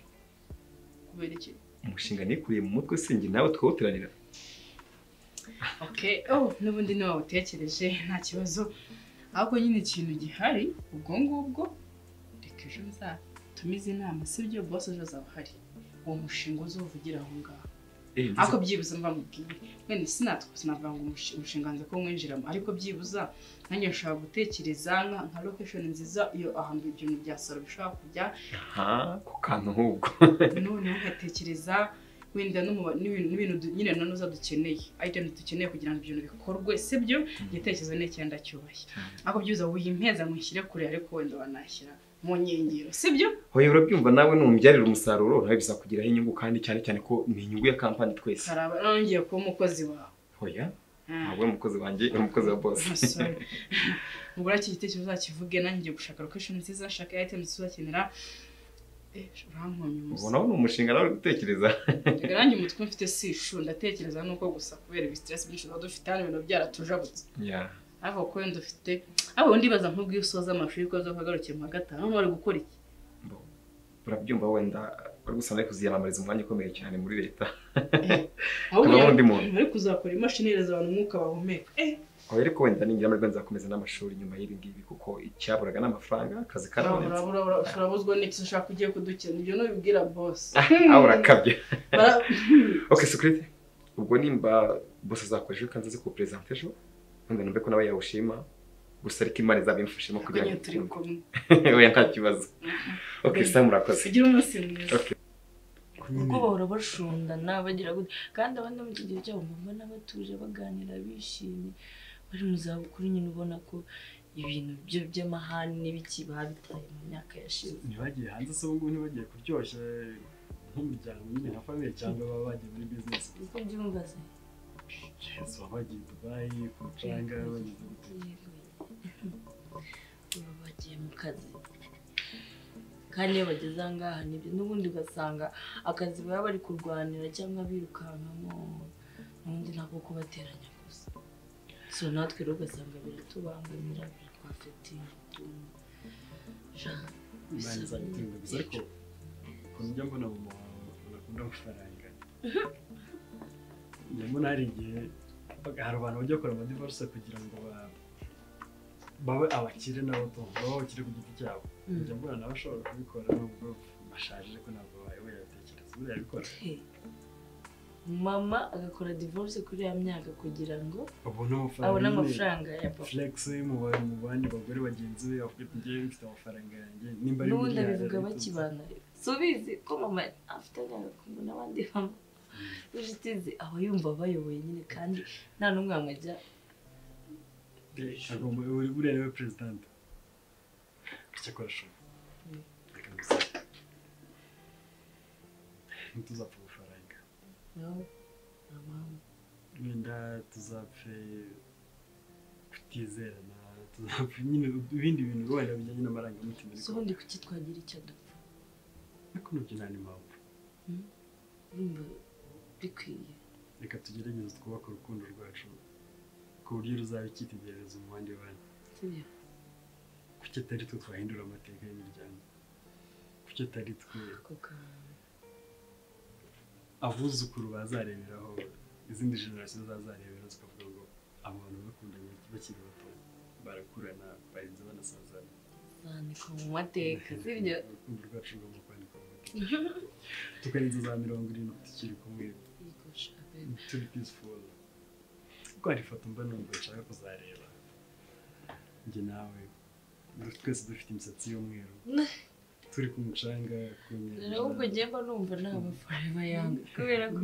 kubera iki umushinga nikuriye mu mutwe se njye nawe twawuteranira Okay, oh, n'ubundi niba wawutekereje nta kibazo ahubwo nyine ikintu gihari ubwo ngubwo reka ejo nzatumize inama sibyo bose ejo azaba ahari uwo mushinga uzovugira aho ngaho Eh, nzi- ariko byibuze mva mubwire mwene sinatwa sinavuga ngo umushe- umushinga nze ko mwinjiramo ariko byibuza nanjye nshobora gutekereza nka nka location nziza iyo ahantu ibintu bya salo bishobora kujya aha ku kantu nk'ubwo noneho ugatekereza wenda n'umuba- n'ibintu n'ibintu du- nyine nanuza dukeneye item dukeneye kugira ngo ibintu bikorwe sibyo igitekerezo ni icyenda cyubahe ariko byiza wimpeza mushyire kure ariko wenda wanashyira mu nkengero sibyo oya urabyumva nawe numubyarira umusaruro nawe bizakugiraho inyungu kandi cyane cyane ko ni inyungu ya kampani twese karaba nongeye kuba umukozi wawe oya Ah. ntabwo uri umukozi wanjye uri umukozi wa bose Sorry. ubwo iki gitekerezo uzakivuge nanjye ngiye gushaka location nziza nshaka item tuzakenera Eh, urankomye umusatsi. ubona ni umushinga nawe uri gutekereza Erega nanjye umutwe mfite si ishu ndatekereza nuko gusa kubera ibi stress byinshi tuba dufite hano ibintu byaratujabutse Ya. ariko kuko wenda ufite ariko undi baza nk'ubwo iyo usoza amashuri ko azakagarukiye mu wa gatanu hano bari gukora iki urabyumva wenda uri gusanga ari kuziyamamariza umwanya ukomeye cyane muri leta ahubwo Hakavamo undi muntu. bari kuzakora imashini ihereza abantu umwuka bahumeka eh oya ariko wenda ningira amarwa nzakomeza n'amashuri nyuma y'ibi ngibi kuko icyaburaga ni amafaranga akazi karabonetse urabura urabura- urabuzwa n'iki ushaka ugiye kudukina ibyo nubibwira bosi aho urakabye Bara- ok security ubwo nimba bose azakoresha ejo kandi azi kuwuperezanta ejo wenda numve ko nawe yawushima gusa ariko imana izabimfashemo kugira Konyine turi kumwe. oya nta kibazo ok sa murakoze Ugire umunsi mwiza. Ok. kuko bahora bashundana bagira gute kandi abandi mu kigero cyabo mbona batuje baganira bishimye bari mu zabukuru nyine ubona ko ibintu byo by'amahane n'ibiki babitaye mu myaka yashize ntibagiye hanze se ubu ngubu ntibagiye kuryoshya nk'umuryango nyine nka famille cyangwa baba bagiye muri bizinesi uko byumva se Yes, baba bagiye dubayi ku mucanga bageze gute baba bagiye mu kazi kandi iyo bageze aha ngaha nibyo n'ubundi ugasanga akazi baba bari kurwanira cyangwa birukankamo n'ubundi ntabwo kubateranya gusa so natwe rero ugasanga biratubangamira biratwafatiye utuntu Ja, imana bisaba izabitunga gusa ariko ukuntu njya mbona mu muhango unakunda amafaranga njya mbona hari igihe hari abantu bajya bakora amadivorce kugira ngo ba- babe abakire nabo tumva babe abakire ku giti cyabo Mm. njya mbona nawe ashobora kubikora nubwo bashaje ariko ntabwo bayoboye abatekereza buriya yabikora mama agakora divorce kuri ya myaka kugira ngo abone amafaranga abone nyine. amafaranga ya papa flex mu ba- mu bandi bagore bagenzi be avuga ati njyewe mfite amafaranga yanjye nimba ari n'ubundi miliyari abivuga ariko bakibana subizi ko mama afite agakungu n'abandi mama inshuti ze aba yumva bayoboye nyine kandi nta n'umwe wamwajya agomba buri buriya niwe perezidante gutya ko arashobora Mm. reka museke ntituzapfa amafaranga nawe nta mpamvu wenda tuzapfe kutizerana tuzapfe nyine ibindi bintu wenda bijyanye n'amarangamutima so ubundi kuki twagira icyo dupfa ariko nabyo nta n'impamvu urumva bikwiye reka tugerageze twubake urukundo rwacu ku buryo ruzaba icyitegererezo mu bandi bantu sibyo kuki atari twe twahindura amateka y'imiryango kuki atari twe abuzukuru bazareberaho izindi generasiyo zazarebera zikavuga ngo abo bantu bakundanye bakiri bato barakurana barinze banasazana zandikwa mu mateka sibyo urukundo rwacu rugomba kwandikwa mu mateka tukarenza za mirongo irindwi tukiri kumwe yego shaka turi peaceful kuko hari ifoto mba numva nshaka kuzareba njye nawe du- twese dufite imisatsi y'umweru turi ku mucanga ku nyanja ahubwo njye mba numva naba forever young kubera ko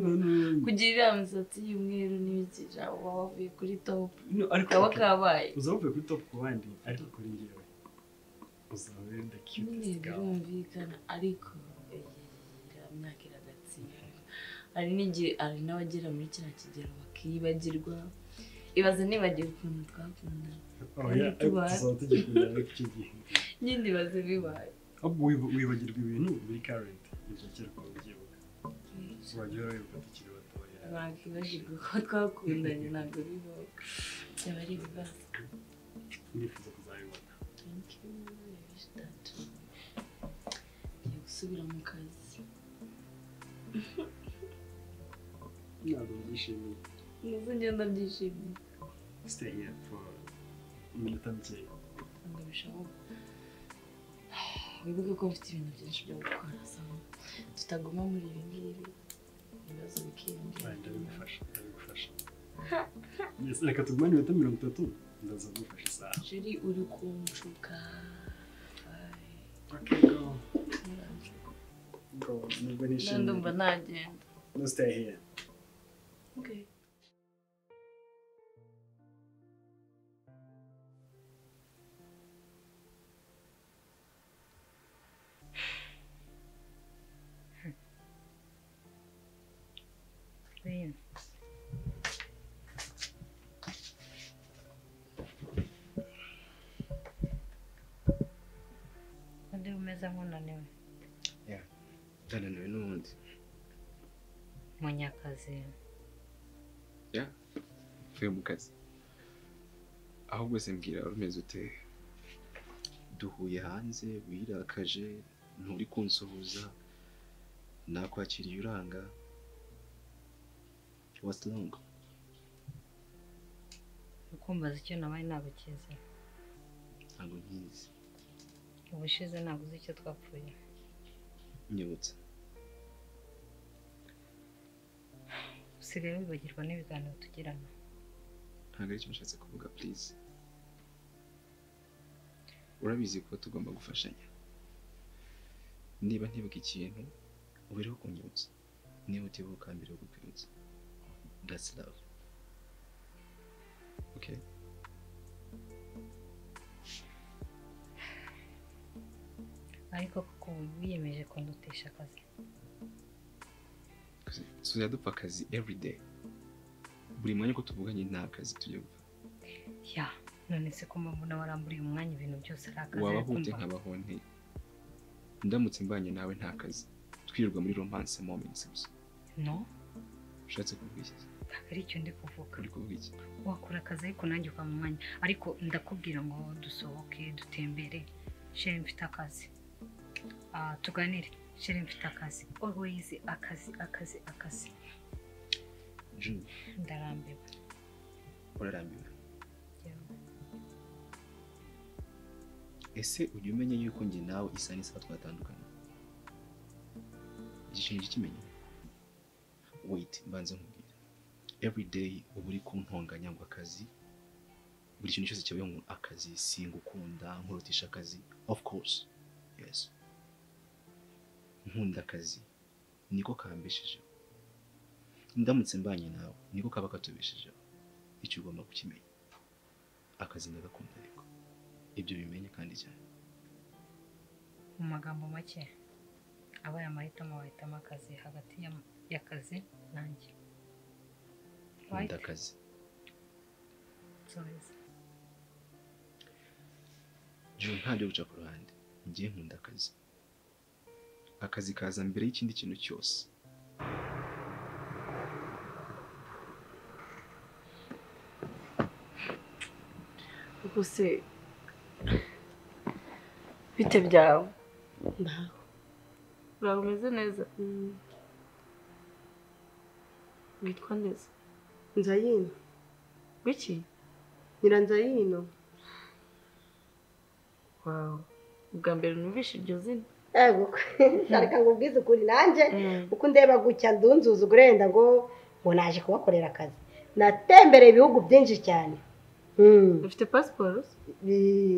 kugira iriya misatsi y'umweru n'ibikija uba wavuye kuri top No, ariko kaba kabaye uzaba uvuye kuri top ku bandi ariko kuri njyewe uzaba uri the nyine cutest girl birumvikana ariko iriya myaka iragatsindwa hari n'igihe hari n'abagera muri kiriya kigero bakibagirwa ibaze nibagiwe ukuntu twakundana oya Kandi tuba- tuzaba tugikundana ariko icyo gihe nyine ibaze bibaye ahubwo wiba- wibagirwa ibintu biri current ibyo kera ukaba ubyibuka urajya urabibuka tukiri batoya bakibagirwa ko twakundanye ntabwo bibaho byaba ari ibibazo ndifuza kuzabibona ngiye gusubira mu kazi ntabwo byishimiye nizo ngenda byishimiye stay here for iminota mike ngo bishoboke wibuke ko mfite ibintu byinshi byo gukora so tutaguma muri ibi ngibi ibibazo bikiyongera ndabigufasha ndabigufasha yes reka tugumane iminota mirongo itatu ndaza kugufasha isaha jeri uri kunshuka okay go go nubwo nishimiye ndumva nagenda no stay here okay Bene. Undi umeze nk'unaniwe ndananiwe n'ubundi munyakazi ya mvuye mu kazi ahubwo se mbwira urumeze ute duhuye hanze wirakaje nturi kunsuhuza nakwakiriye uranga what's wrong ukumbaza icyo nabaye nagukize ntabwo nkizi ubushize ntabwo uzi icyo twapfuye nyibutsa usigaye wibagirwa n'ibiganiro tugirana ntabwo aricyo nashatse kuvuga please urabizi ko tugomba gufashanya niba ntibuka ikintu ubereho kunyibutsa niba utibuka mbere yo kukwibutsa that's love okay ariko kuko ubu wiyemeje kundutisha akazi tuzajya dupfa akazi every day buri mwanya ko tuvuganye nta kazi tujya gupfa ya none se ko mpamvu nawe aramburiye umwanya ibintu byose ari akazi waba ari hute kumva. nkabaho nte ndamutse mbanye nawe nta kazi twirirwa muri romance moments gusa no ushatse kuvuga iki ntabwo ari icyo ndi kuvuga uri kuvuga iki wakora akazi ariko nanjye uva mu mwanya ariko ndakubwira ngo dusohoke dutembere sheri mfite akazi Ah, tuganire sheri mfite akazi always akazi akazi akazi June ndarambiwe urarambiwe yewe. ese ujya umenya yuko njye nawe isa n'isaha twatandukanye igishinga ukimenya wait mbanze nkubwire every day uba uri kuntonganya ngo akazi buri kintu cyose cyabaye ngo akazi singukunda nkurutisha akazi of course yes nkunda akazi niko kambeshejeho ndamutse mbanye nawe niko kaba katubeshejeho icyo ugomba kukimenya akazi ndagakunda ariko ibyo bimenye kandi cyane mu magambo make abaye amahitamo bahitamo akazi hagati y'am- y'akazi nanjye nkunda akazi juru ntabyo guca ku ruhande njye nkunda akazi akazi kaza mbere y'ikindi kintu cyose rwose bite byawe Ntaho. ntabwo umeze neza witwa neza Nzayino. wiki Nyiranzayino. wawe ubwa mbere numvishe iryo zina Ego. Areka ngo ubwize ukuri nanjye uko ndeba gutya ndunzuza urenda ngo ngo naje kubakorera akazi. Natembereye ibihugu byinshi cyane. ufite pasiporo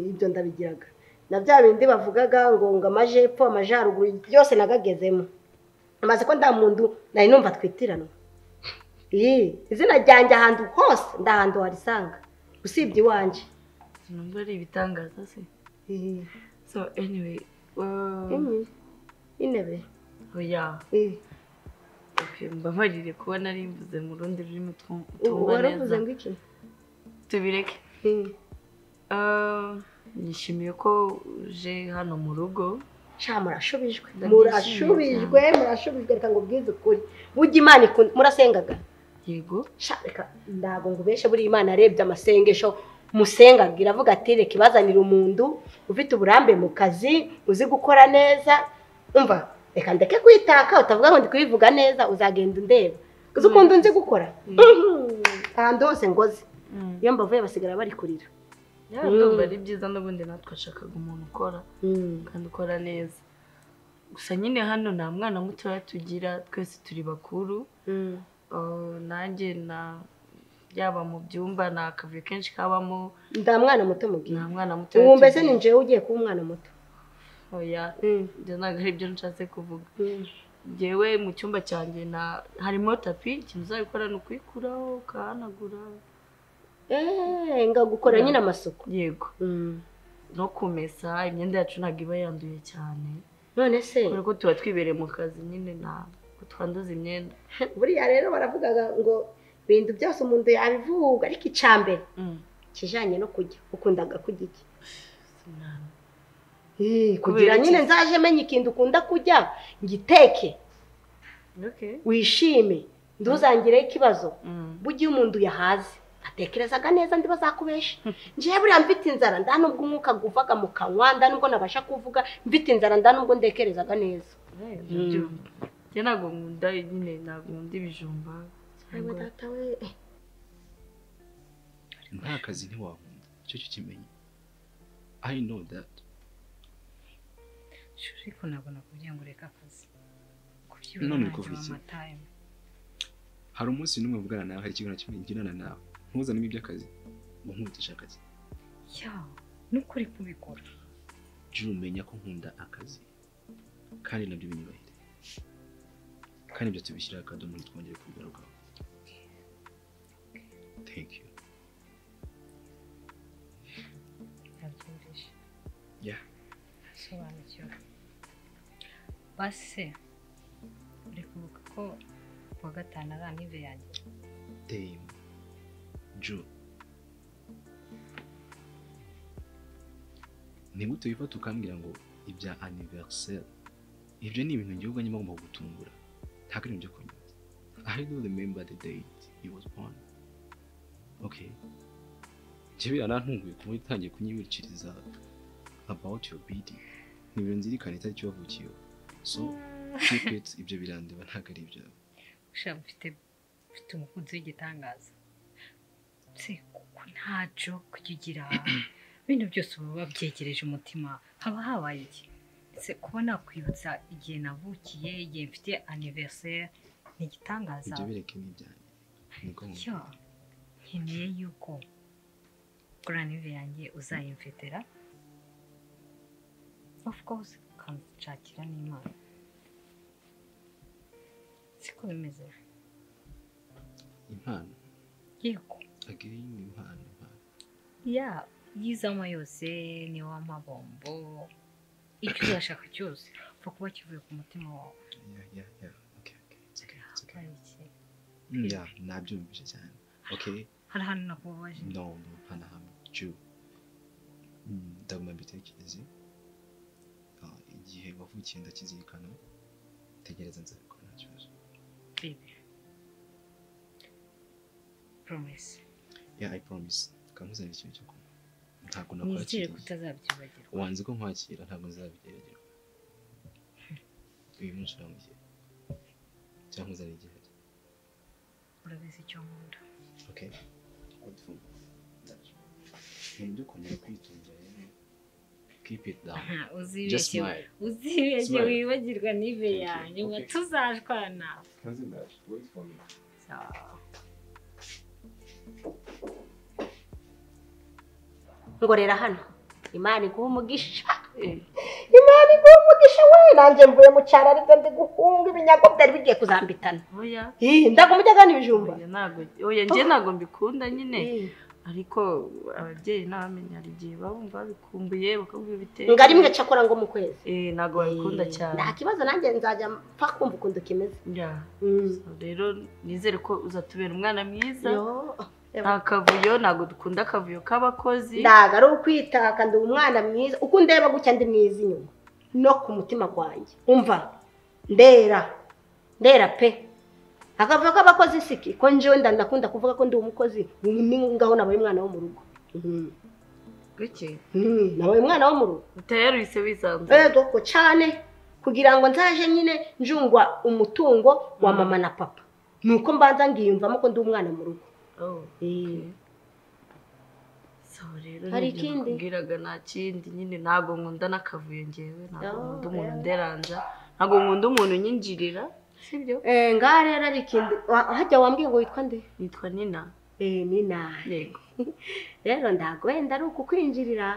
ibyo ndabigiraga na bya bindi bavugaga ngo ngo amajepfo amajyaruguru byose nagagezemo maze ko nta muntu nari numva twitiranwa iyi izina ryanjye ahantu hose nda hantu warisanga usibye iwanjye numva ari ibitangaza se so anyway Anyway, intebe oya Okay, mbabarire kuba nari mvuze mu rundi rurimi twu- Ubu twumva waravuze neza ngo iki tubireke Ah, nishimiye ko uje hano mu rugo sha murashubijwe murashubijwe murashubijwe reka ngo ubwize ukuri burya imana ikunda murasengaga yego sha reka ndago ngo ubeshe buriya imana arebye amasengesho musengaga iravuga ati reka ibazanire umuntu ufite uburambe mu kazi uzi gukora neza umva reka ndeke kwitaka utavuga ngo ndi kubivuga neza uzagenda undeba uzi ukuntu nzi gukora Mhm. ahantu hose ngoze iyo mbavuye basigara bari kurira Yeah, ndumva ari byiza n'ubundi natwe ashakaga umuntu ukora kandi ukora neza gusa nyine hano nta mwana mutoya tugira twese turi bakuru Ah, nanjye na yaba mu byumba ni akavuyo kenshi kabamo nta mwana muto mubwira nta mwana muto ubu mbese ni njyewe ugiye kuba umwana muto oya ibyo ntabwo ari byo nshatse kuvuga njyewe mu cyumba cyanjye na- harimo tapi ikintu uzabikora ni ukuyikuraho ukahanagura eee ngagukora nyine amasuku yego no kumesa imyenda yacu ntabwo iba yanduye cyane none se kubera ko tuba twibereye mu kazi nyine ntabwo twanduza imyenda buriya rero baravugaga ngo ibintu byose umuntu yabivuga ariko icambere kijanye no kurya ukundaga kurya iki Eh, kugira Kubera nyine iki? nzaje menya ikintu ukunda kurya ngiteke Okay. wishime ntuzangireho ikibazo burya iyo umuntu yahaze atekerezaga neza ndi bazakubesha ngewe buriya mfite inzara nda nubwo umwuka guvaga mu kanwa nda nubwo nabasha kuvuga mfite inzara nda nubwo ndekerezaga neza njye ntabwo nkunda nyine ntabwo nkunda ibijumba Ayiwe cyangwa- data we nta kazi ntiwakunda icyo cyo kimenye i know that Shuri ariko ntabwo nakubwiye ngo ureke akazi kubyibura none nanjye kuva iki wampa time hari umunsi n'umwe mvugana nawe hari ikintu na kimwe nginana nawe ntuzanemo iby'akazi ngo nkubitisha akazi ya nukuri kubikora jya umenya ko nkunda akazi kandi nabyo binyubahire kandi ibyo tubishyiraho akadomo ntitwongere kubigarukaho thank you nabyumvise yeah asobanukiwe base uri kubuka ko kuwa gatanu ari anive yanjye Dame Ju nigute wifata ukambwira ngo ibya anniversaire ibyo ni ibintu njyewe ubwanjye mba ngomba gutungura ntabwo ari ibyo kunywa I do remember the date you was born okay njyewe yarantunguye kuba utangiye kunyibikiriza about your bidi ntibiro nzirikane itariki wavukiyeho so keep it ibyo birandeba ntabwo ari ibyawe ushaka mfite mfite umukunzi w'igitangaza se kuko nta joke ujya ugira ibintu byose uba wabyegereje umutima haba habaye iki se kuba nakwibutsa igihe navukiye igihe mfite anniversaire ni igitangaza ibyo bireke ni ibyanjye niko yo nkeneye yuko kuri anive yanjye uzayimfetera of course ukanshakira n'imana siko bimeze impano yego again impano impano ya yizamo yose ni w'amabombo icyo uzashaka cyose upfa kuba kivuye ku mutima wawe yeah yeah yeah okay okay it's okay it's okay hari iki yeah nabyumvise cyane okay hari ahantu nakubabaje no no nta na hamwe ju Mm, ndaguma mbitekereze Ah, igihe wavukiye ndakizirikana tegereza nzabikora nta kibazo baby promise yeah i promise kamuzanira ikintu cyo kunywa ntabwo nizere nakwakiriye ko utazabyibagirwa wanze ko nkwakira ntabwo nzabigeragera uyu munsi uramugiye cyangwa uzana igihe urabizi icyo nkunda okay wonderful mu by'ukongera kwitunga rero keep it down just uzibeshye smile uzibeshye Smile. wibagirwa n'ive yanjye ngo Okay. tuzashwana How's it that? Wait for me. ngorera hano imana iguha umugisha imana iguha umugisha we nanjye mvuye mu cyaro aribwo ndi guhunga ibinyago byari bigiye kuzambitana Oya. Ih, ndagumye kandi ibijumba ntabwo oya njye ntabwo mbikunda nyine ariko ababyeyi n'abamenya hari igihe babumva babikumbuye bakabwira ibiteye ngo ari mwe cyakora ngo mu kwezi eh ntabwo babikunda cyane nta kibazo nanjye nzajya mpfa kumva ukuntu kimeze So rero nizere ko uzatubera umwana mwiza Yo. nta kavuyo ntabwo dukunda akavuyo k'abakozi ntabwo ari ukwitaka ndi umwana mwiza uko undeba gutya ndi mwiza inyuma no ku mutima gwanjye umva ndera ndera pe akavuga ko abakozi siki ko njyewe nda- ndakunda kuvuga ko ndi umukozi ni ngaho nabaye umwana wo mu rugo Mhm. gake Mm, nabaye umwana wo mu rugo utayarwise wisanzwe yego cyane kugira ngo nzaje nyine njungwa umutungo wa Mm. mama na papa nuko mbanza ngiyumvamo ko ndi umwana mu rugo Oh, Eh. so rero Hari nibyo ikindi? nakubwiraga nta kindi nyine ntabwo nkunda n'akavuyo ngewe ntabwo Oh, nkunda umuntu yeah. nderanja ntabwo nkunda umuntu unyinjirira sibyo Eh, ngaha rero ari ikindi wa- hajya wambwiye ngo witwa nde nitwa nina eh nina yego rero ntabwo wenda ari ukukwinjirira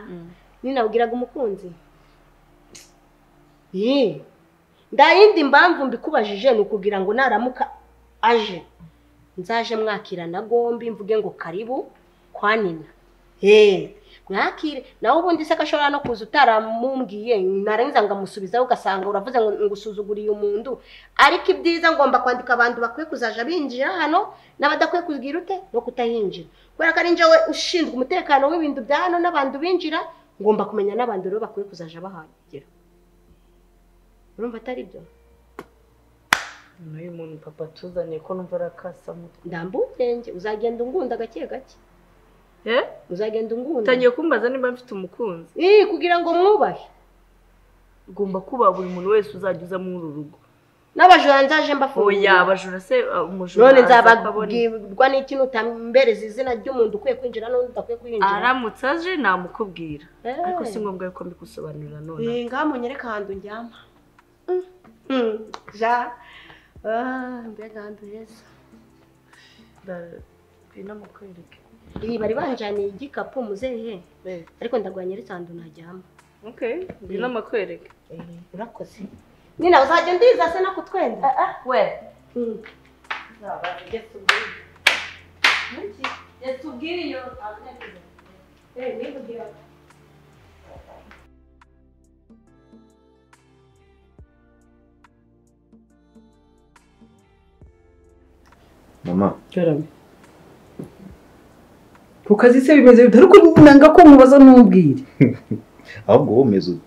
nina ubwiraga umukunzi Ih, nta yindi mpamvu mbikubajije ni ukugira ngo naramuka aje nzaje mwakirana gombi mvuge ngo karibu kwa nina Eh, mwakire nawe ubundi se ko ashobora no kuza utaramumbwiye narangiza ngamusubizaho ugasanga uravuze ngo ngo usuzuguriye umuntu ariko ibyiza ngomba kwandika abantu bakwiye kuzaja binjira hano n'abadakwiye kugira ute no kutahinjira kubera ko ari njyewe ushinzwe umutekano w'ibintu bya hano n'abantu binjira ngomba kumenya n'abantu rero bakwiye kuzaja bahagera urumva atari byo n'uyu muntu papa tuzaniye ko numva arakasa mutwe ndambugenge uzagenda ungunda gake gake eh uzagenda ungunda utangiye kumbaza niba mfite umukunzi Ih, kugira ngo mwubahe ugomba kubaha buri muntu wese uzajya uza muri uru rugo n'abajura nzaje mbafungura oya abajura se uh, umujura none aza akabona nzababwirwa n'iki nutambereza izina ry'umuntu ukwiye kwinjira n'undi udakwiye kwinjira aramutse aje namukubwira Eh. ariko si ngombwa yuko mbikusobanurira none Eh, ngaha munyereke ahantu njyama Mm, ja Ah, mbega ahantu heza ngwino mukwereke iyi bari banjaniye igikapu muzehe ariko ndarwanya ndetse ahantu najyama okay ngwino Eh. mukwereke urakoze nina uzajya undiza se no kutwenda we Mm. yatubwira iyo Eh, nivugira. mama ku kazi se bimeze bite ariko nanga ko mubaza ntubwire ahubwo womeze ute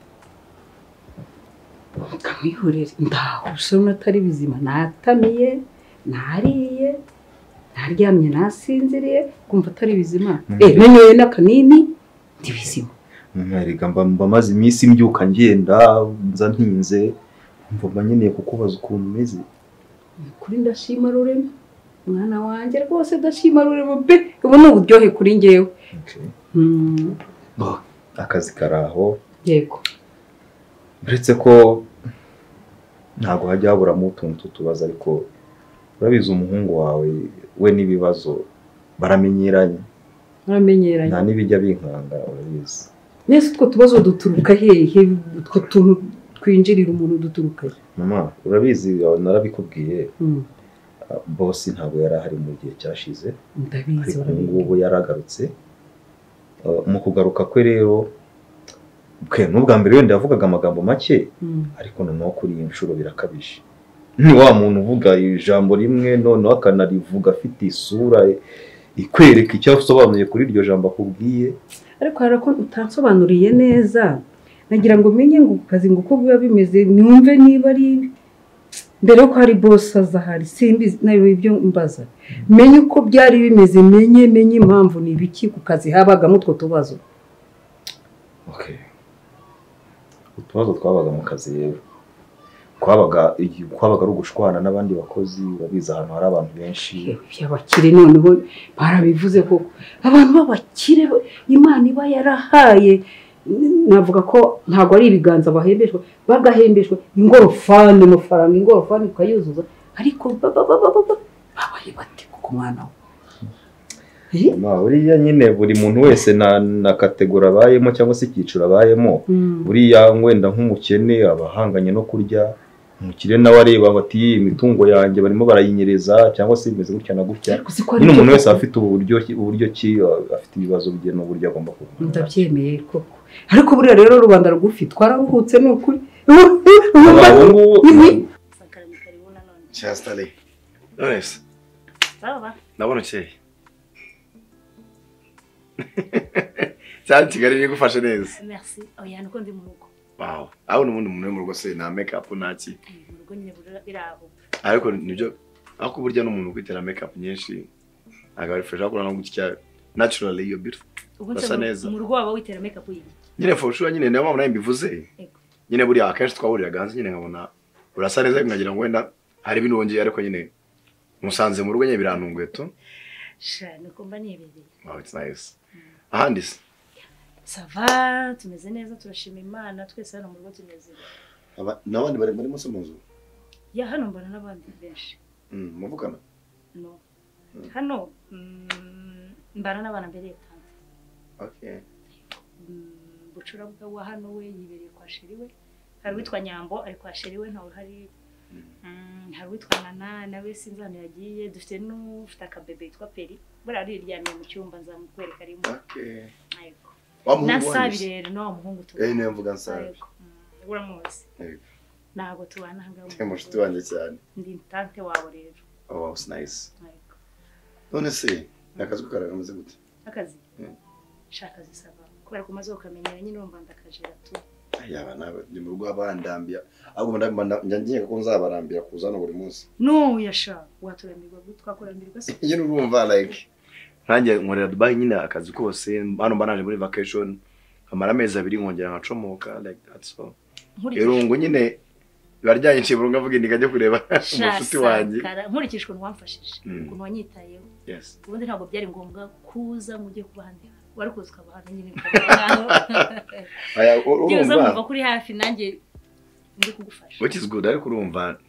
kamwihorere ndaho usabona atari bizima natamiye nariye naryamye nasinziriye kumva atari bizima eh nanyoye n'akanini ndi bizima mwerega mba mba maze iminsi mbyuka ngenda nza ntinze mva mba nkeneye kukubaza ukuntu umeze kuri ndashima rurema mwana wanjye rwose ndashima rurema be ubu ni uburyohe kuri njyewe Mm, Oh, akazi kari aho yego uretse ko ntabwo hajya haburamo utuntu tutubaza ariko urabizi umuhungu wawe we n'ibibazo baramenyeranye muramenyeranye nta n'ibijya binkanga urabizi mwese utwo tubazo duturuka hehe utwo tuntu twinjirira umuntu duturuka he mama urabizi narabikubwiye Mm, bosi ntabwo yari ahari mu gihe cyashize ndabizi ariko ubu barabizi. ngubu yaragarutse Uh, mu kugaruka kwe rero bwe n'ubwa mbere wenda yavugaga amagambo make Mm. ariko noneho kuri iyi nshuro birakabije ni wa muntu uvuga ijambo rimwe noneho akanarivuga afite isura ikwereka icyo asobanuye kuri iryo jambo akubwiye ariko hari ako utansobanuriye neza nagira ngo umenye ngo ku kazi ngo uko biba bimeze numve niba ari ibi mbere yuko hari bose aza hari simbizi nayo ibyo mbaza menye uko byari bimeze menye menye impamvu ni ibiki ku kazi habagamo utwo tubazo utubazo twabaga mu kazi rero kwabaga kwabaga ari ugushwana n'abandi bakozi babizi ahantu hari abantu benshi abakire noneho barabivuze koko abantu b'abakire bo- imana iba yarahaye n- navuga ko ntabwo ari ibiganza bahembeshwa bagahembeshwa ingorofani amafaranga ingorofani ukayuzuza ariko ba- ba- ba- ba- ba- ba- babaye bate ku mwana we Ma, buriya nyine buri muntu wese na na kategori abayemo cyangwa se icyiciro abayemo Mm. buriya wenda nk'umukene aba ahanganye no kurya umukire nawe areba ngo ati "Iyi imitungo yanjye barimo barayinyereza cyangwa se bimeze gutya na gutya si ko ari nyine byo umuntu wese koko. aba afite uburyo uburyo ki afite ibibazo bye n'uburyo agomba kuba ndabyemeye koko ariko buriya rero rubanda rugufi twararuhutse ni ukuri cyasitari nonese ndabona ukeye cyane kigali bigufashe neza merci oya nuko ndi mu rugo wawe aho n'ubundi muntu uri mu rugo se nta mekapu nta ki mu rugo nyine bura- birabuka ariko nibyo ariko burya n'umuntu kwitera mekapu nyinshi ntabwo ari fresh akora no gutya naturally iyo beautiful ubu urasa neza nse mu rugo waba witera make up y'iyi nyine for sure nyine niyo mpamvu nawe mbivuze nyine buriya akenshi twahuriraga hanze nyine nkabona urasa neza nkagira ngo wenda hari ibintu wongeye ariko nyine musanze mu rugo nyine birantunguye tu sha nuko mba nibereye wow it's nice ahandi se sava tumeze neza turashima imana twese hano mu rugo tunezerewe aba- n'abandi bari bari munsi mu nzu ya hano mbona n'abandi benshi Mm, muvugana no hano mm, mbana n'abana mbere yatanze okay bucurabwa wa hano we yibereye kwa sheri we hari uwitwa nyambo ari kwa sheri we ntawe uhari Mm, hari uwitwa nana nawe sinzi hano yagiye dufite n'ufite akabebe yitwa peri buriya ariryamiye mu cyumba nzamukwereka rimwe okay Yego. Wa muhungu nasabi wanyu se? rero no wa muhungu tu eh niyo mvuga nsabe Yego. Mm, uramuzi Yego. ntabwo tubana ahangaha mu Eh, rugo. mushuti wanjye cyane ndi tante wawe rero oh wow it's nice none se akazi ko karagameze gute akazi Mm. shaka zisaba kubera ko umaze ukamenyera nyine wumva ndakajera tu yaba nawe ni mu rugo abandambya ahubwo ndamba njye ko nzabarambira kuza hano buri munsi no yasha waturanirwa twakurambirwa se nyine urumva like nkanjye nkorera dubai nyine akazi kose hano mba naje muri vacation nkamara amezi abiri nkongera nkacomoka like that's all Nkurikije- irungu nyine baryanyi nshimura ngavuga ndi nkajya kureba umushuti wanjye Sankara, nkurikije ukuntu wamfashije Mm. ukuntu wanyitayeho Yes. ubundi ntabwo byari ngombwa kuza ngo ujye kuba ahandi hantu wari kuza ukaba hano nyine ukaba Aya, u- byibuze urumva? nkumva kuri hafi nanjye ndi kugufasha which is good ariko urumva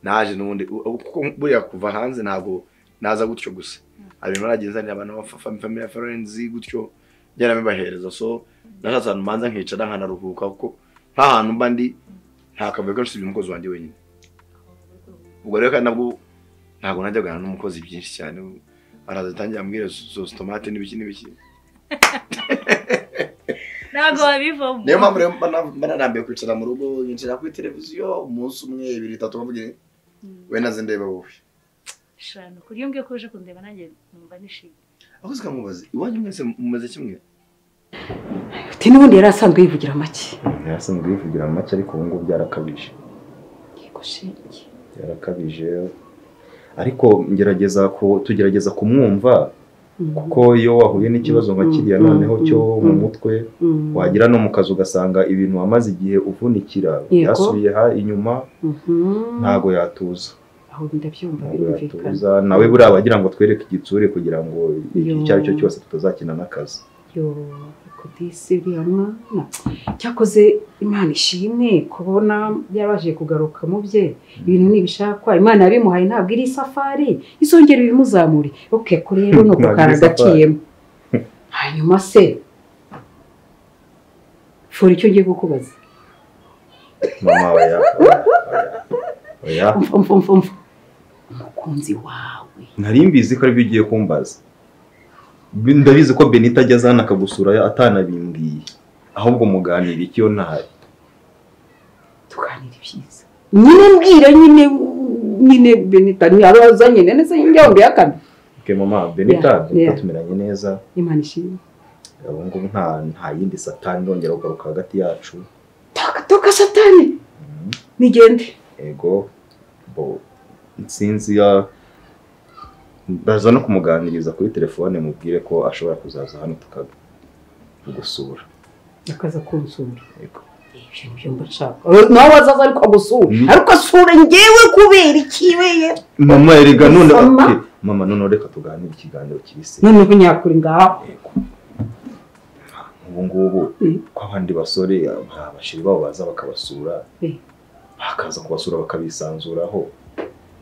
naje n'ubundi u- u- kuko buriya kuva hanze ntabwo naza gutyo gusa hari ibintu naragiye nzanira abantu b'abafamiliya friends gutyo ngenda bibahereza so nashatse ahantu manza nkicara nkanaruhuka kuko nk'ahantu mba ndi nta kavuyo kenshi usibye umukozi wanjye wenyine ubwo rero kandi nabwo ntabwo najyagana n'umukozi byinshi cyane araza atangira ambwira zositomate n'ibiki n'ibiki ntabwo wabivamo niyo mpamvu rero mba na- mba narambiwe kwicara mu rugo nkicara kuri televiziyo umunsi umwe ibiri itatu bavugira we naze ndeba wowe shana kuri iyo ngiyo ko uje kundeba nanjye numva nishimye aho zikamubaza iwanyu mwese mumaze kimwe uti n'ubundi yari asanzwe yivugira make yasanzwe yivugira make ariko ubu ngubu byarakabije yego shenge yarakabije ariko ngerageza ku tugerageza kumwumva kuko iyo wahuye n'ikibazo nka kiriya noneho cyo mu mutwe Mm. wagera no mu kazi ugasanga ibintu wamaze igihe uvunikira Yego. byasubiye ha inyuma ntabwo yatuza aho ndabyumva ntabwo yatuza birumvikana nawe buriya aba agira ngo atwereke igitsure kugira ngo Yo. icyo ari cyo cyose tutazakina n'akazi yo kodisi uriya mwana cyakoze imana ishimwe kubona yabashije kugaruka mu bye ibintu ntibishakwa imana yabimuhaye ntabwo iri isafari izongera ibimuzamure ok ko rero ni uko Ntabwo iri karagaciyemo hanyuma se fora icyo ngiye kukubaza mama oya oya, oya oya. umva umva umva umukunzi wawe nari mbizi ko aribyo ugiye kumbaza ndabizi ko benita ajya azana akagusura atanabimbwiye ahubwo muganira icyo ntahari tuganire byiza nyine mbwira nyine nyine benita niyo abaza nyine neza njya mu yakana ke mama benita Yeah, benita yeah. tumeranye neza imana ishimwe ubu ngubu nta nta yindi satani irongera kugaruka hagati yacu toka satani nigende ego bo nsinzi ya ndaza no kumuganiriza kuri telefone mubwire ko ashobora kuzaza hano tukagusura akaza kunsura ibyo nibyo mba nshaka Eh, nawe azaza ariko agusura ariko asura ngewe kubera ikiweye mama erega none Mama. ati, mama noneho reka tuganire ikiganiro kibisi noneho nyakuri ngaho ubu ngubu ko abandi basore hari abashiri babo baza bakabasura Eh. bakaza kubasura bakabisanzuraho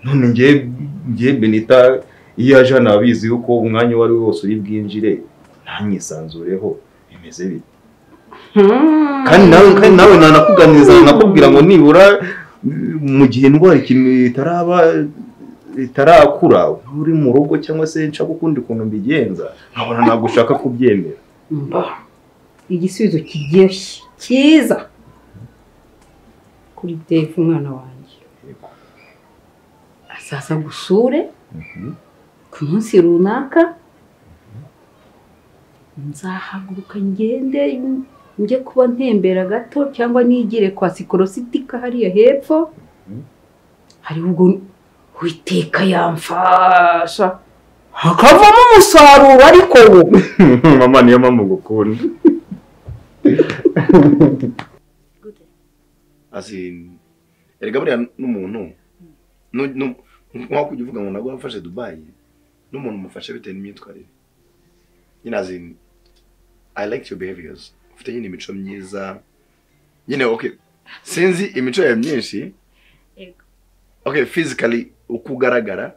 none ngewe ngewe benita iyo aje hano abizi yuko umwanya uwo ari wo wose uri bwinjire ntanyisanzureho bimeze bite kandi nawe kandi nawe nanakuganiriza nakubwira ngo nibura mm, mu gihe indwara ikintu itaraba itarakura uri mu rugo cyangwa se nshaka ukundi kuntu mbigenza nkabona ntabwo ushaka kubyemera mba igisubizo kiryoshye cyiza kuri defu umwana wanjye azaza gusure ku munsi runaka nzahaguruka ngende njye kuba ntembera gato cyangwa nigire kwa sikorositika hariya hepfo hariho ubwo witeka yamfasha hakavamo umusaruro ariko wo mama niyo mpamvu ngukunda Asi, erega buriya n'umuntu nu- nu- nk'aho kujya uvuga ngo ntabwo wafashe dubayi n'umuntu umufashe bitewe n'imyitwarire nyine azi i like your behaviors ufite nyine imico myiza nyine okay sinzi imico yawe myinshi Yego. okay physically uko ugaragara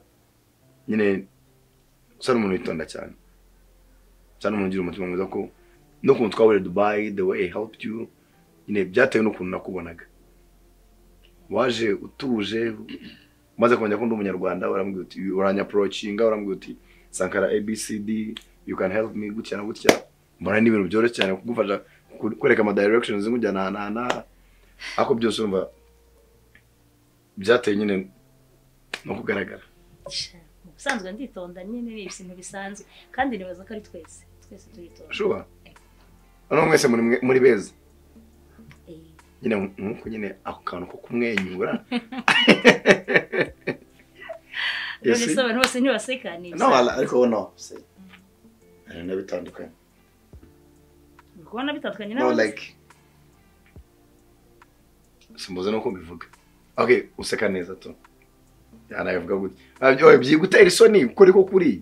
nyine usa n'umuntu witonda cyane usa n'umuntu ugira umutima mwiza ko n'ukuntu twaburiye dubayi the way i helped you nyine byatewe n'ukuntu nakubonaga waje utuje umaze kumenya ko ndi umunyarwanda urambwira uti uranyaporocinga urambwira uti sankara abcd you can help me gutya na gutya mbona ni ibintu byoroshye cyane kugufasha ku- kwereka ama directions nkujyana ahantu aha n'aha ariko byose urumva byateye nyine no kugaragara ubusanzwe nditonda nyine ni ibintu bisanzwe kandi nibaza ko ari twese twese turitonda shuba noneho mwese muri mwe- muri beza nyine nk'uko nyine ako kantu ko kumwenyura none se abantu bose ntibaseka ni no ariko no se hari n'abitandukanye uri kubona bitandukanye no n'abandi like simbuze nuko mbivuga okay useka neza tu yanabivuga gute abyo byigutera isoni kuri ko kuri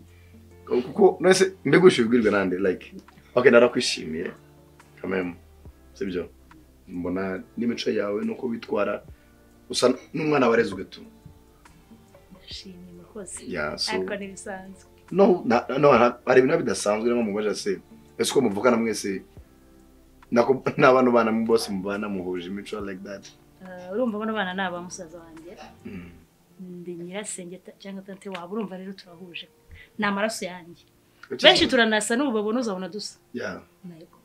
kuko nese mbigushi bibwirwe nande like okay narakwishimiye quand même sibyo mbona n'imico yawe nuko witwara usa n'umwana wareze ugatunga ndashimye murakoze Yeah, so- ariko ni bisanzwe no na- no ha- hari ibintu bidasanzwe nko mubaje se ese uko muvugana mwese nako n'abantu bana mu bose mubana muhuje imico like that Ah, urumva bano bana ni abamusaza wanjye Mm. ndi nyirasenge ta- cyangwa tante wabo urumva rero turahuje ni amaraso yanjye Ukize- benshi turanasa n'ubu babona uzabona dusa yeah Yego.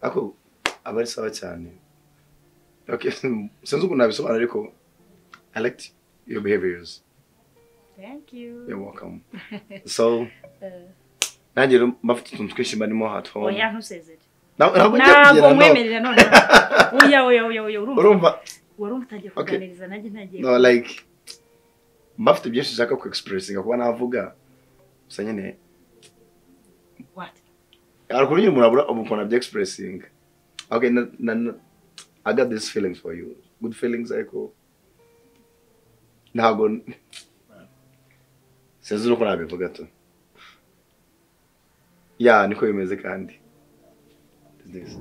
ako aba ari sawa cyane okay sinzi ukuntu nabisobanura ariko i liked your behaviors thank you you're welcome so Eh, nanjye rero mbafite utuntu twinshi mbarimo at home oya ntusezere Ntabwo- ntabwo ngiye ntabwo kugera, no. mwemerera none oya oya oya oya urumva urumva wari umutangiye Okay. kuganiriza nanjye ntagiye no like mbafite byinshi nshaka ku expressinga kuba navuga gusa nyine What? hari ukuntu nyine umuntu abura ukuntu abya expressinga okay na, na, na, i got these feelings for you good feelings ariko ntabwo sinzi nuko nabivuga tu ya niko bimeze kandi This.